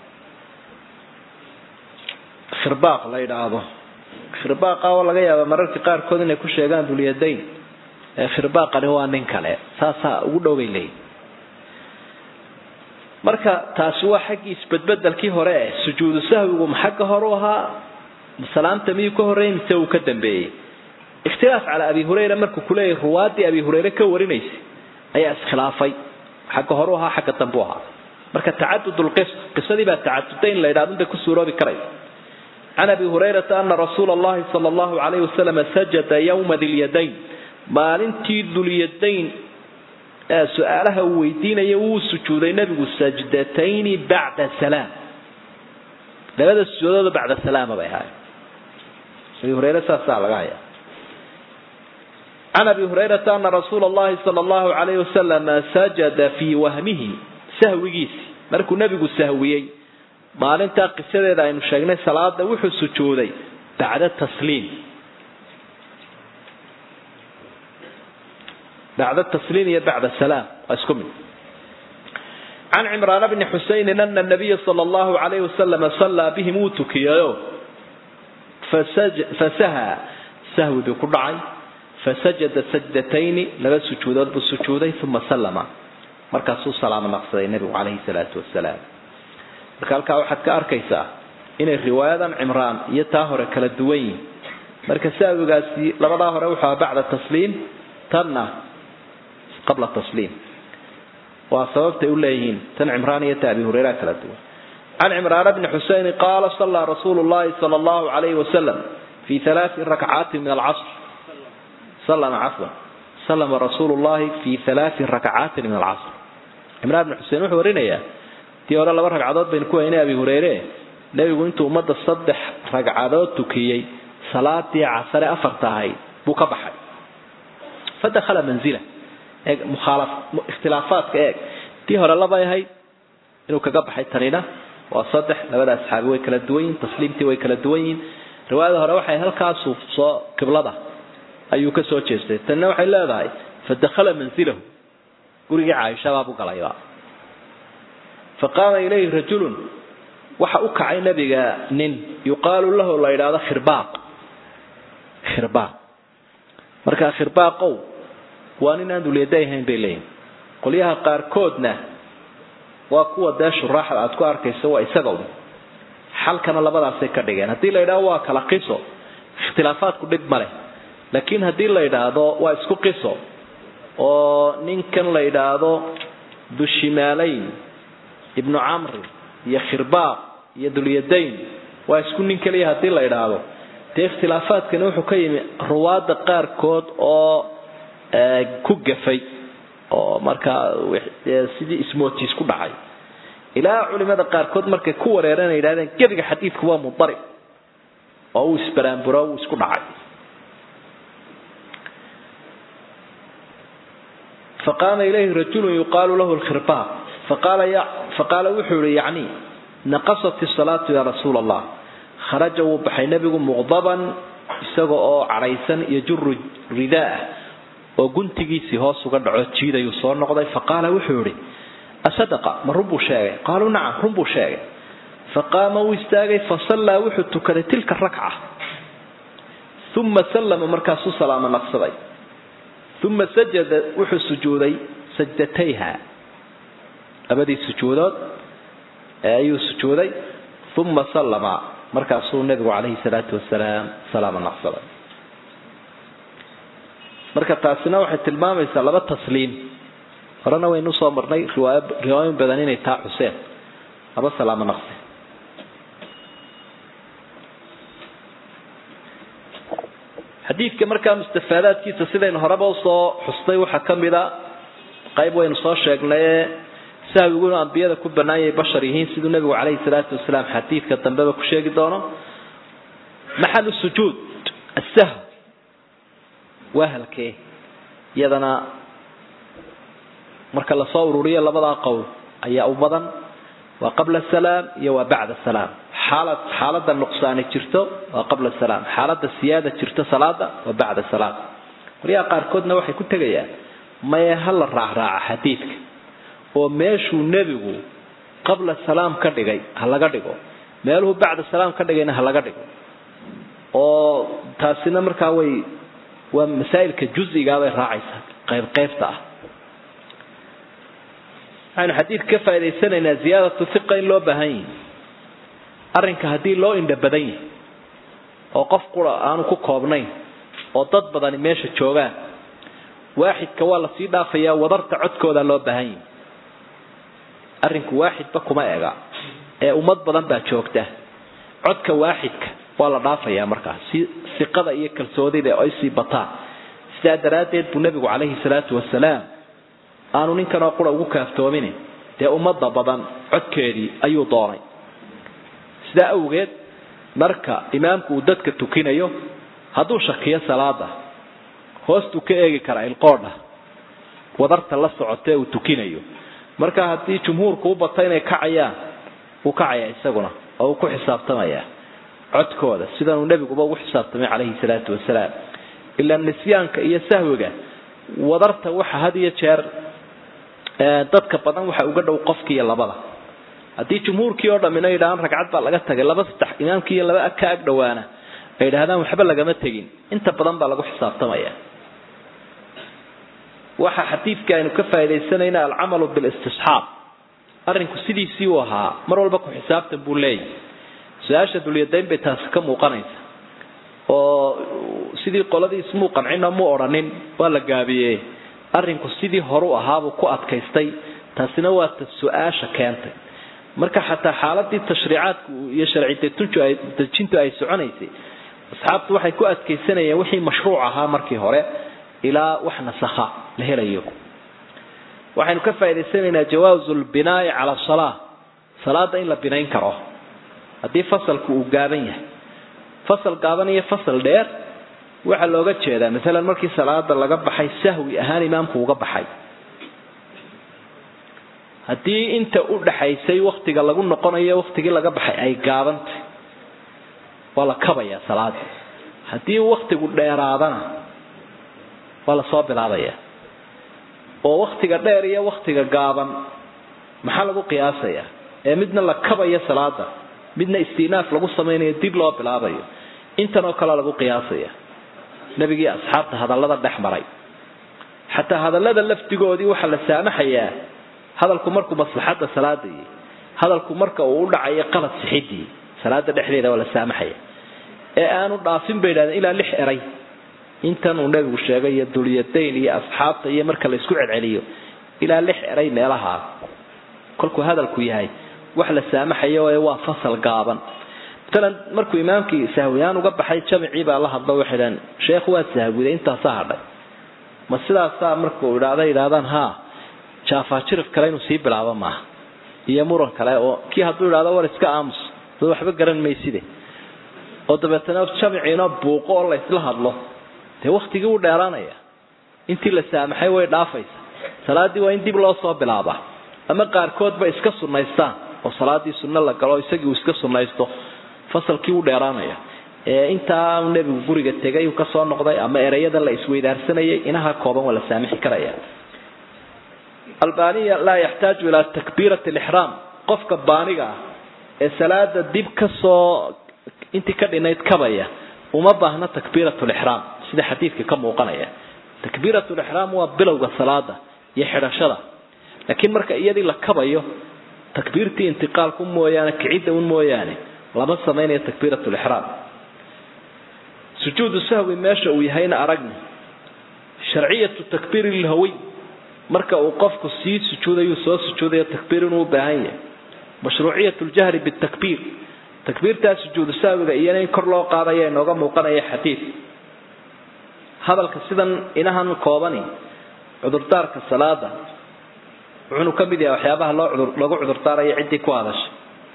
khirbaaq la yidhaahdo khirbaaqa oo laga yaaba mararka qaarkood inay ku sheegaan dulyadayn khirbaaqani waa nin kale saasaa ugu dhow bay leeyihin marka taasi waa xaggii isbedbedelkii hore eh sujuudu sahwigu ma xagga hore u ahaa salaamta miyuu ka horreeyey mise uu ka dambeeyey ikhtilaaf calaa abi hurayra markuu kuleeyahay ruwaadii abi hurayre ka warinaysay ayaa iskhilaafay xagga hore u ahaa xagga dambe u ahaa marka tacadud lqis qisadii baa tacaduday in la yidhahdo bay ku suuroobi karaysa can abi hurayrata ana rasuula allahi sala allahu calayhi wasalam sajada yowma dilyadayn maalintii dulyadayn su-aalaha uu weydiinaya wuu sujuuday nabigu sajdatayni bacda salaam labada sujuudood bacda salaama bay ahaayeen abi hurayre saasaa laga hayaa can abi hurayrata ana rasuula allahi sala allahu calayhi wasalam sajada fii wahmihi sahwigiisi markuu nabigu sahwiyey maalintaa qisadeeda aynu sheegnay salaada wuxuu sujuuday bacda tasliim bacda tasliim iyo bacda salaam waa isku mid can cimraan bni xusaynin ana nabiya sala allahu calayhi wasalam sallaa bihim wuu tukiyayo fasaha sahwi buu ku dhacay fasajada sajdatayni laba sujuudood buu sujuuday uma sallama markaasuu salaamo naqsaday nebigu calayhi salaatu wasalaam marka halkaa waxaad ka arkaysaa inay riwaayadan cimraan iyo taa hore kala duwan yihin marka sahwigaasi labadaa hore wuxuu aha bacda tasliim tanna qabla tasliim waa sababtay u leeyihiin tan cimraan iyo ta abi hureyra kala duwan can cimraan bni xuseyn qaala sallaa rasuulu llahi sala allahu calayhi wasalam fi halaati rakcaatin min alcasr sallama cafwan sallama rasuulu llahi fi halaati rakcaatin min alcasr cimraan bni xusein wuxuu warinayaa tii hore laba ragcadood baynu ku haynay abi hureyre nebigu intuu ummadda saddex ragcadood tukiyey salaadii casare afarta ahayd buu ka baxay fadakhala manzila eeg mukhaalaf ikhtilaafaadka eeg tii hore labay ahayd inuu kaga baxay tanina waa saddex labada asxaabi way kala duwan yihin tasliimtii way kala duwan yihin riwaayada hore waxay halkaasu soo qiblada ayuu ka soo jeestay tanina waxay leedahay fadakhala manzilahu gurigii caaishabaabu galayba faqaama ilayhi rajulun waxa u kacay nabiga nin yuqaalu lahu la yidhaahdo khirbaaq khirbaaq markaa khirbaaqow waa nin aan dulyada ahayn bay leeyihin qolyaha qaarkoodna waa kuwa dee shuraaxda aad ku arkayso waa isagow xalkana labadaasay ka dhigeen haddii la yidhahdo waa kala qiso ikhtilaafaadku dhib ma leh laakiin haddii la yidhaahdo waa isku qiso oo ninkan la yidhaahdo dushimaalayn ibnu camri iyo khirbaaq iyo dulyadayn waa isku nin keliya haddii la idhaahdo dee ikhtilaafaadkani wuxuu ka yimi ruwaadda qaarkood oo ku gafay oo markaa sidii ismootiis ku dhacay ilaa culimada qaarkood markay ku wareereen ay yidhahdeen gebiga xadiidku waa mudarib oo uu isbaraamburo uu isku dhacay faqaama ilayhi rajulun yuqaalu lahu lkhirbaab faqaala wuxuu yihi yacni naqasat isalaatu yaa rasuula allah kharaja wuu baxay nebigu muqdaban isaga oo cadhaysan iyo juru ridaah oo guntigiisii hoos uga dhaco jiidayuu soo noqday faqaala wuxuu yihi asadaqa ma run buu sheegay qaaluu nacam run buu sheegay faqaama wuu istaagay fasallaa wuxuu tukaday tilka rakca uma sallama markaasuu salaamo naqsaday uma sajada wuxuu sujuuday sajdatayha labadii sujuudood ayuu sujuuday uma sallama markaasuu nabigu calayhi salaatu wasalaam salaamo naqsaday marka taasina waxay tilmaamaysaa laba tasliim horena waynu usoo marnay riwaay riwaayoyin badan inay taa xuseen laba salaamo naqsi xadiidka markaa mustafaadaadkiisa sidaynu horeba usoo xustay waxaa ka mid a qayb waynu soo sheegnaye sahwigu inuu ambiyada ku bannaanyay bashar yihiin siduu nebigu calayhi salaatu wasalaam xadiidka dambeba ku sheegi doono maxalu sujuud asahw waa halkee iyadana marka lasoo ururiyo labadaa qowl ayaa u badan waa qabla salaam iyo waa bacda salaam xaalad xaalada nuqsaani jirto waa qabla salaam xaalada siyaada jirto salaada waa bacda salaam qoryaha qaarkoodna waxay ku tegayaan maye ha la raacraaca xadiidka oo meeshuu nebigu qabla salaam ka dhigay ha laga dhigo meeluhu bacda salaam ka dhigayna ha laga dhigo oo taasina markaa way waa masaa'ilka juzigaa bay raacaysaa qayb qaybta ah waxaynu xadiidka ka faa'idaysanaynaa ziyaadatu hiqa in loo baahan yihi arrinka haddii loo indha badan yahay oo qof qura aanu ku koobnayn oo dad badani meesha joogaan waaxidka waa lasii dhaafayaa wadarta codkooda loo baahan yahi arrinku waaxidba kuma ega ee ummad badan baa joogta codka waaxidka waa la dhaafayaa markaas si siqada iyo kalsoonida ay sii bataan sidaa daraaddeed buu nebigu calayhi salaatu wasalaam aanu ninkanoo qura ugu kaaftoomin dee ummadda badan codkeedii ayuu doonay sidaa awgeed marka imaamku uu dadka tukinayo hadduu shakiyo salaada hoostuu ka eegi karaa ilqoodha wadarta la socotee uu tukinayo marka haddii jumhuurku u bata inay kacayaan wuu kacayaa isaguna oo uu ku xisaabtamayaa codkooda sidanuu nebiguba ugu xisaabtamay calayhi salaatu wasalaam ilaa nisyaanka iyo sahwiga wadarta waxa had iyo jeer dadka badan waxa uga dhow qofkiiyo labada haddii jumhuurkii oo dhammina yidhahaan ragcad baa laga tagay laba saddex imaamkii iyo laba ka ag dhowaana ay yidhahdaan waxba lagama tegin inta badan baa lagu xisaabtamaya waxa xadiidka aynu ka faaidaysanayna alcamalu bilistisxaab arrinku sidiisii uu ahaa mar walba ku xisaabtan buu leeyahy su-aasha dulyadayn bay taasi ka muuqanaysa oo sidii qoladii ismuu qancina mu odhanin waa la gaabiyey arrinku sidii horu ahaabuu ku adkaystay taasina waa ta su-aasha keentay marka xataa xaaladii tashriicaadku iyo sharci dejintu ay soconaysay asxaabtu waxay ku adkaysanayeen wixii mashruuc ahaa markii hore ilaa wax nasakha la helayo waxaynu ka faa'idaysanaynaa jawaazu lbinaa'i cala salaa salaada in la binayn karo haddii fasalku uu gaaban yahay fasal gaaban iyo fasal dheer waxaa looga jeedaa maalan markii salaada laga baxay sahwi ahaan imaamku uga baxay haddii inta u dhaxaysay waktiga lagu noqonayo waktigii laga baxay ay gaabantay waa la kabayaa salaada haddii waktigu dheeraadana waa lasoo bilaabaya oo waktiga dheer iyo waktiga gaaban maxaa lagu qiyaasayaa ee midna la kabayo salaada midna istinaaf lagu samaynayo dib loo bilaabayo intan oo kale lagu qiyaasaya nebigii asxaabta hadallada dhex maray xataa hadallada lafdigoodii waxaa la saamaxayaa hadalku markuu maslaxadda salaada iyo hadalku marka uu u dhacayo qalad sixidii salaada dhexdeeda waa la saamaxaya ee aanu dhaafin bay yidhahdeen ilaa lix eray intan uu nebigu sheegay iyo dulyadayn iyo asxaabta iyo marka la isku celceliyo ilaa lix eray meelahaa kolkuu hadalku yahay wax la saamaxayo ee waa fasal gaaban maalan markuu imaamkii sahwiyaan uga baxay jamicii baa la hadlo waxay dhahan sheekhu waa sahwiday intaasaa hadhay ma sidaasaa markuu idhaahda yidhahdaan haa jaafaajirif kale inuu sii bilaabo maaha iyo muran kale oo kii hadduu idhahdo war iska aamus dad waxba garan mayside oo dabeetana jamiciina buuqo oo la isla hadlo dee waktigii wuu dheeraanaya intii la saamaxay way dhaafaysa salaaddii waa in dib loo soo bilaabaa ama qaarkoodba iska sunnaystaan oo salaaddii sunno la galo isagii uu iska sunnaysto fasalkii u dheeraanaya ee intaa nebigu guriga tegay uu kasoo noqday ama ereyada la isweydaarsanayay inaha kooban waa la saamixi karaya albaniya laa yaxtaaju ilaa takbiirati alixraam qofka baaniga ah ee salaada dib kasoo intii ka dhinayd kabaya uma baahna takbiirat lixraam sida xadiidka ka muuqanaya takbiirat lixraam waa bilowga salaada iyo xidhashada laakiin marka iyadii la kabayo takbiirtii intiqaalku mooyaane kicidda un mooyaane lama samaynayo takbiirat lixraam sujuudu sahwi meesha uu yahayna aragni sharciyatu takbiiri lhawiy marka uu qofku sii sujuudayu soo sujuudayo takbiir inuu u baahan yahay mashruuciyat ljahri bitakbiir takbiirtaa sujuudu sahwiga iyana in kor loo qaadaya inooga muuqanaya xadiid hadalka sidan inahan koobani cudurdaarka salaada wuxuunu ka mid yahay waxyaabaha loo cudur lagu cudurdaarayo ciddii ku hadashay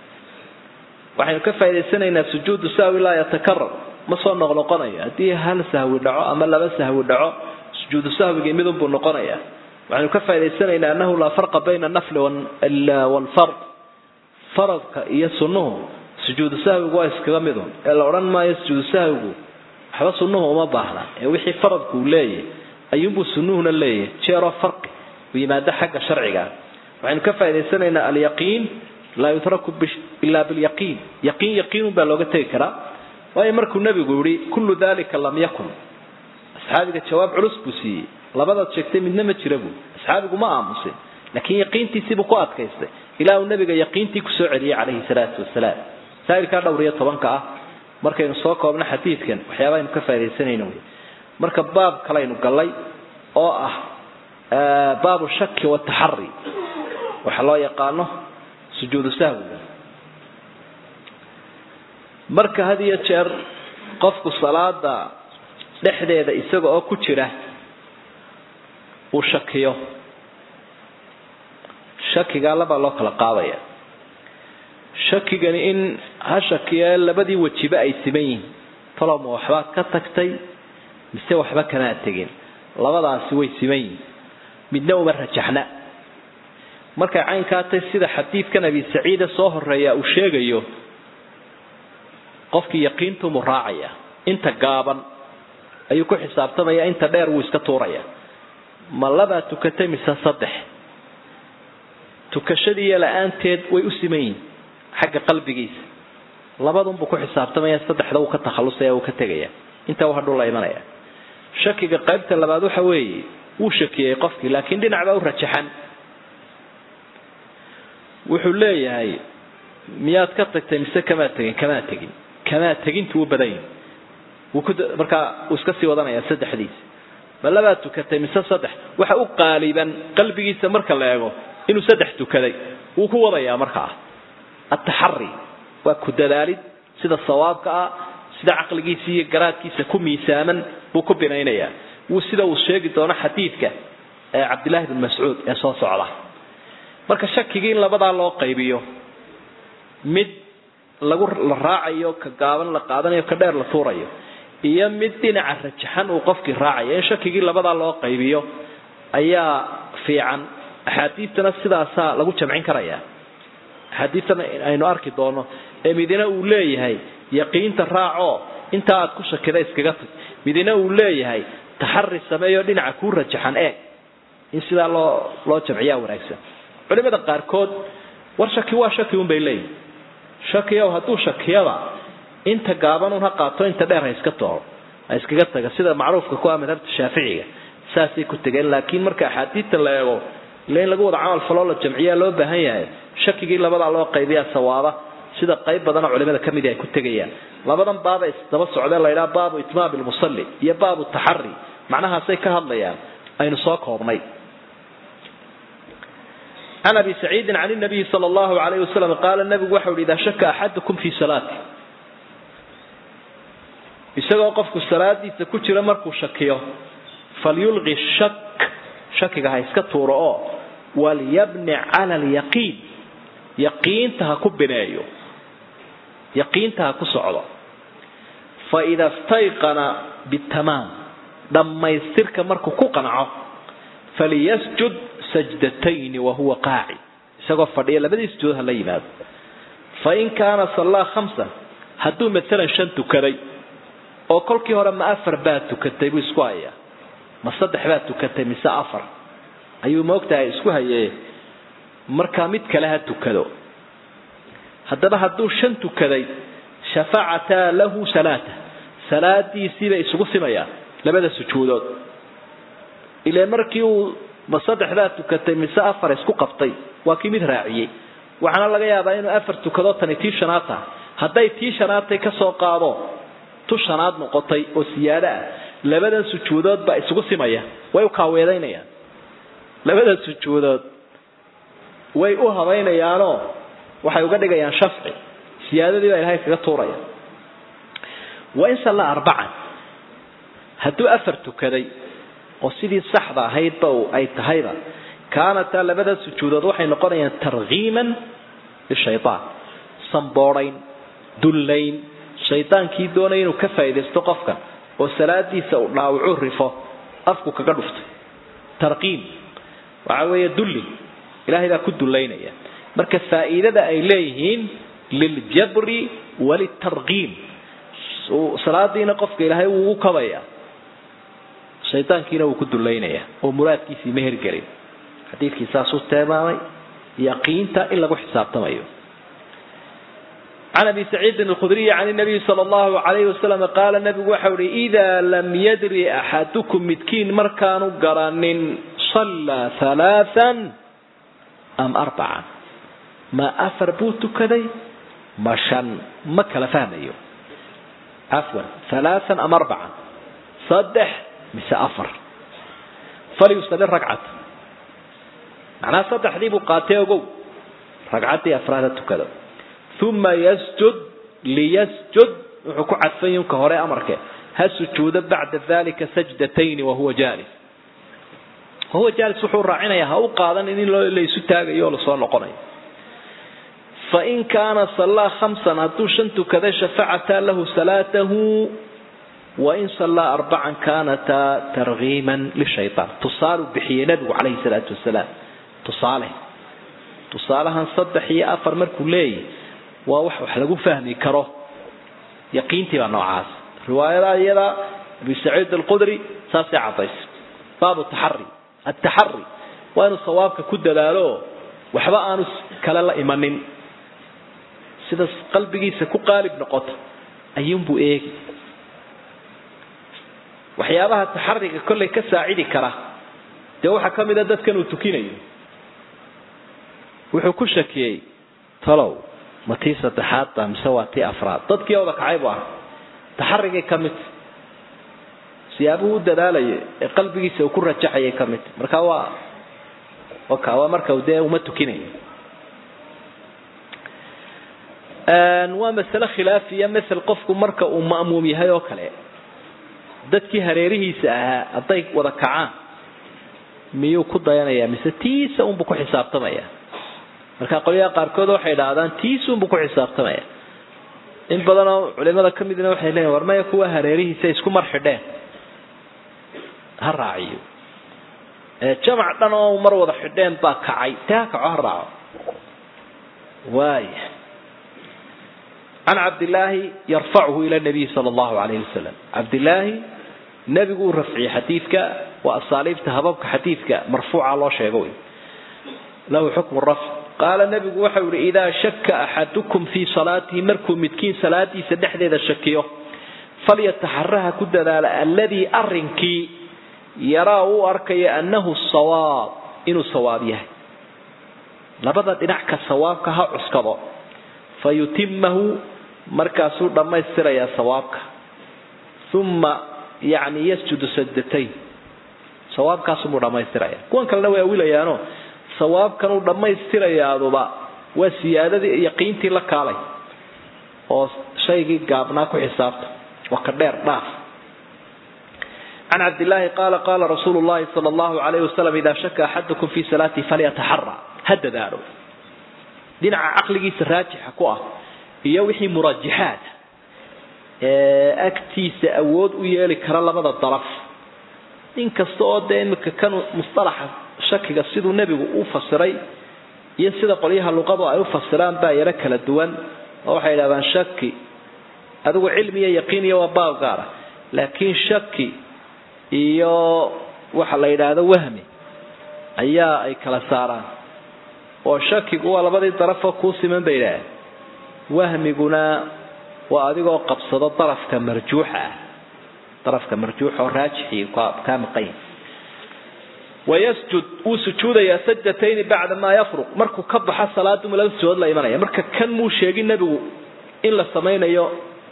waxaynu ka faa'idaysanaynaa sujuudu sahwi laa yatakarar ma soo noqnoqonayo haddii hal sahwi dhaco ama laba sahwi dhaco sujuudu sahwigii midunbuu noqonaya waxaynu ka faa'idaysanaynaa annahu laa farqa bayna anafli waalfard faradka iyo sunnuhu sujuudu sahwigu waa iskaga midun ee la odhan maayo sujuudu sahwigu waxba sunnuhu uma baahna ee wixii faradku uu leeyahy ayuunbuu sunnuhuna leeyahay jeeroo farqi u yimaado xagga sharciga waxaynu ka faa'idaysanaynaa alyaqiin laa yutraku ilaa bilyaqiin yaqiin yaqiinun baa looga tegi karaa waayo markuu nebigu yihi kullu dalika lam yakun asxaabiga jawaab culus buu siiyey labadaad sheegtay midna ma jira buu asxaabigu ma aamusin laakiin yaqiintiisiibuu ku adkaystay ilaa uu nabiga yaqiintii kusoo celiyey calayhi salaatu wasalaam saa'ilkaa dhowr iyo tobanka ah markaynu soo koobno xadiidkan waxyaabaaynu ka faaidaysanayno wey marka baab kalaynu gallay oo ah baabu shaki wataxari waxa loo yaqaano sujuudu sahwiga marka had iyo jeer qofku salaada dhexdeeda isaga oo ku jira uu shakiyo shakigaa labaa loo kala qaadaya shakigani in ha shakiya labadii wejiba ay siman yihiin talowma waxbaad ka tagtay mise waxba kamaad tegin labadaasi way siman yihiin midna uma rajaxna markay caynkaa tay sida xadiidkan abi saciide soo horeeya uu sheegayo qofkii yaqiintumu raacaya inta gaaban ayuu ku xisaabtamaya inta dheer wuu iska tuuraya ma labaa tukatay mise saddex tukashadiiyo la-aanteed way u siman yihin xagga qalbigiisa labadunbuu ku xisaabtamaya saddexda uu ka takhalusaya uu ka tegaya intaa u hadhuu la imanaya shakiga qaybta labaad waxa weeye wuu shakiyey qofkii laakiin dhinac baa u rajaxan wuxuu leeyahay miyaad ka tagtay mise kamaa tegin kamaa tegin kamaa tegintu u badan yahi wuu ku markaa uu iska sii wadanaya saddexdiisa ma labaad tukatay mise saddex waxa u qaaliban qalbigiisa marka la eego inuu saddex tukaday wuu ku wadayaa markaa ataxari waa ku dadaalid sida sawaabka ah sida caqligiisa iyo garaadkiisa ku miisaaman buu ku binaynayaa wuu sida uu sheegi doono xadiidka ee cabdillahi bin mascuud ee soo socda marka shakigii in labadaa loo qaybiyo mid lagu la raacayo ka gaaban la qaadanayo ka dheer la tuurayo iyo mid dhinaca rajaxan uu qofkii raacayo in shakigii labadaa loo qaybiyo ayaa fiican axaadiistana sidaasaa lagu jamcin karaya axaadiistana aynu arki doono ee midina uu leeyahay yaqiinta raaco intaa aad ku shakida iskaga tag midina uu leeyahay taxari sameeyo dhinaca kuu rajaxan eeg in sidaa loo loo jamciyaa wanaagsan culimada qaarkood war shaki waa shaki un bay leeyihin shakiyow hadduu shakiyada inta gaaban un ha qaato inta dheer ha iska tooro ha iskaga taga sida macruufka ku ah madhabta shaaficiga saasay ku tegeen laakiin marka axaadiidta la eego ila in lagu wada camal faloo la jamciyaa loo baahan yahay shakigii labadaa loo qaybiyaa sawaaba sida qayb badanoo culimada ka midi ay ku tegayaan labadan baaba isdaba socdee la ydhaha baabu itmaam lmusalli iyo baabu taxari macnahaasay ka hadlayaan aynu soo koobnay can abi saciidin can nabiyi sal llahu alayh wasalam qaala nabigu waxau hi idaa shaka axadukum fii salaati isagoo qofku salaadiisa ku jira markuu shakiyo falyulqi shak shakiga ha iska tuuro oo walyabni cala alyaqiin yaqiinta ha ku bineeyo yaqiinta ha ku socdo faida stayqana bitamaam dhammaystirka markuu ku qanco faliyasjud sajdatayni wahuwa qaaci isagoo fadhiya labadii sujuud ha la yimaado fain kaana sallaa khamsan hadduu maalan shan tukaday oo kolkii hore ma afar baad tukatay buu isku hayaa ma saddex baad tukatay mise afar ayuu maogtahay isku hayee markaa mid kale ha tukado haddaba hadduu shan tukaday shafacataa lahu salaata salaadiisiibay isugu simayaan labada sujuudood ile markii uu ma saddexdaa tukatay mise afar isku qabtay waa kii mid raaciyey waxaana laga yaabaa inuu afar tukado tani tii shanaad tahay hadday tii shanaadtay kasoo qaado tu shanaad noqotay oo siyaado ah labadan sujuudood baa isugu simaya way u kaaweedaynayaan labada sujuudood way u habaynayaanoo waxay uga dhigayaan shafci siyaadadii baa ilahay kaga tuuraya wain salla arbacan hadduu afar tukaday oo sidii saxda ahaydba ay tahayba kaanataa labada sujuudood waxay noqonayaan tarkiiman lishayaan samboodayn dullayn shaydaankii doonaya inuu ka faaidaysto qofkan oo salaadiisa uu dhaawacu rifo afku kaga dhuftay tarqiim waxa weeye dulli ilahay baa ku dullaynaya marka faa'iidada ay leeyihiin liljabri walitarqiim salaadiina qofka ilaahay wuu ugu kabaya shaydaankiina wuu ku dullaynaya oo muraadkiisii ma hergelin xadiidkii saasuu tilmaamay yaqiinta in lagu xisaabtamayo can abi saciidin alkhudriyi can nabiyi sala allahu alayhi wasalam qaala nabigu waxau ihi idaa lam yadri axadukum midkiin markaanu garanin sallaa halaaan am arbacan ma afar buu tukaday ma shan ma kala fahmayo cafwan halaaan am arbacan saddex mise afar falyusali ragcata macnaha saddexdii buu qaatay ogow ragcaddii afraada tukado uma yasjud liyasjud wuxuu ku cadfan yunka hore amarke ha sujuudo bacda dalika sajdatayni wahuwa jaalis wahuwa jaalis wuxuu raacinayaa ha u qaadan in laysu taagayo oo lasoo noqonayo fain kaana sallaa khamsan hadduu shan tukaday shafacataa lahu salaatahu wain sallaa arbacan kaanataa tarkiiman lishayaan tusaalu bixiyey nabigu calayhi salaatu wasalaam tusaale tusaalahan saddex iyo afar markuu leeyahy waa wax wax lagu fahmi karo yaqiintii baa noocaas riwaayada iyada abi saciid alqudri saasay cadaysay baabu taxari ataxari waa inuu sawaabka ku dadaalo waxba aanu kale la imanin sida qalbigiisa ku qaalib noqoto ayuunbuu eegi waxyaabaha taxariga kollay ka saacidi kara dee waxaa ka mida dadkan uu tukinayo wuxuu ku shakiyey talow ma tii saddexaadba mise waa tii afraad dadkii oda kacay bu ah taxarigay ka mid siyaabuhu u dadaalaya ee qalbigiisa uu ku rajaxayay ka mid marka waa oka waa marka dee uma tukinayo waa masale khilaafiya mael qofku marka uu ma'muum yahay oo kale dadkii hareerihiisa ahaa hadday wada kacaan miyuu ku dayanaya mise tiisa unbu ku xisaabtamaya marka qolyaha qaarkood waxay idhaahdaan tiisunbu ku xisaabtamaya in badanoo culimada ka midna waxay leeyiin war maya kuwa hareerihiisa isku mar xidheen ha raaciyo jamac dhan oo mar wada xidheen baa kacay tee ha kaco ha raaco waaya can cabdillaahi yarfacuhu ila nabiyi sala allahu alayhi wasalam cabdillaahi nebigu uu rafciyey xadiidka waa asaaliibta hababka xadiidka marfuuca loo sheego wey lahu xukmu rafc qaala nabigu waxau yihi idaa shaka axadukum fii salaatihi markuu midkiin salaadiisa dhexdeeda shakiyo falyataxaraha ku dadaala alladii arinkii yaraa uu arkayo annahu sawaab inuu sawaab yahay labada dhinac ka sawaabka ha cuskado fa yutimahu markaasuu dhammaystirayaa sawaabka uma yani yasjudu sajdatayn sawaabkaasumuu dhammaystiraya kuwan kalena way awilayaano sawaabkan uu dhammaystirayaaduba waa siyaadadii yaqiintii la kaalay oo shaygii gaabnaa ku xisaabta waa ka dheer dhaaf can cabdillaahi qaala qaala rasuulu llahi sala allahu alayhi wasalam idaa shaka axadukum fii salaatihi falyataxara ha dadaalo dhinaca caqligiisa raajixa ku ah iyo wixii murajaxaad ee agtiisa awood u yeeli kara labada daraf inkasta oo dee imika kan mustalaxa shakiga siduu nebigu u fasiray iyo sida qolyaha luqadu ay u fasiraan baa yaro kala duwan oo waxay yidhahdaan shaki adigu cilmi iyo yaqiin iyo waa baab gaara laakiin shaki iyo waxa la yidhaahdo wahmi ayaa ay kala saaraan oo shakigu waa labadii darafoo kuu siman bay yidhaaheen wahmiguna waa adigoo qabsado darafka marjuuxa ah darafka marjuuxa oo raajixii kaa maqan yahay wayasjud wuu sujuudayaa sajdatayni bacda maa yafruq markuu ka baxa salaadu laba sujood la imanaya marka kan muu sheegin nebigu in la samaynayo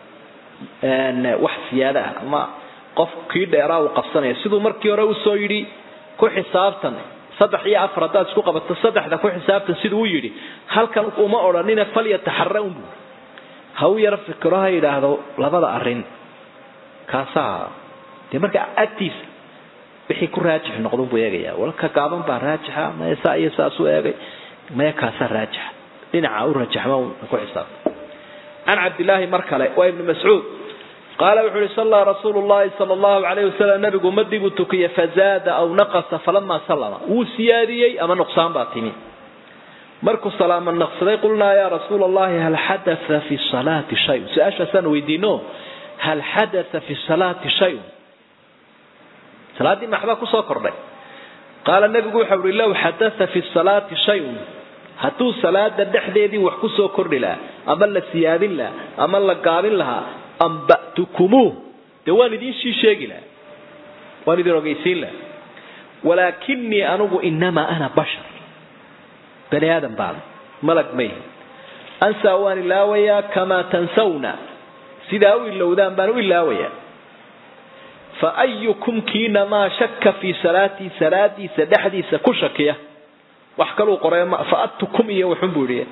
wax siyaada ah ama qof kii dheeraa uu qabsanaya siduu markii hore usoo yidhi ku xisaabtan saddex iyo afar haddaad isku qabato saddexda ku xisaabtan siduu u yidhi halkan uma odhanina falyataxara un buuri ha u yaro fikiro ha yidhaahdo labada arrin kaasaa dee marka agtiisa wixii ku raajix noqdon buu eegaya walka gaaban baa raajixa maya saa iyo saas u eegay maya kaasaa raajixa dhinaca u rajaxma ku xisaabta can cabdillaahi mar kale waa ibnu mascuud qaala wuxuu uhi sallaa rasuulu llahi sala allahu calayhi wasalam nabigu ummadii buu tukiyey fazaada aw naqasa falamaa sallama wuu siyaadiyey ama nuqsaan baa timi markuu salaamo naqsaday qulnaa yaa rasuula allahi hal xadaa fi salaati shayun su-aashaasaan weydiino hal xadaa fi salaati shayun salaaddii maxbaa kusoo kordhay qaala nebigu waxau uhi low xadaa fi salaati shayun hadduu salaada dhexdeedii wax kusoo kordhi lahaa ama la siyaadin lahaa ama la gaabin lahaa amba'tukumuuh dee waan idiinshii sheegi lahaa waan idin ogeysiin lahaa walaakinii anugu inamaa ana bashar bani aadam baana malag mayhi ansaa waan ilaawayaa kamaa tansawna sidaa u ilowdaan baan u ilaawayaa fa ayukum kiina maa shaka fii salaatii salaadiisa dhexdiisa ku shakiya wax kaluu qoray fa adtukum iyo waxun buu yidhi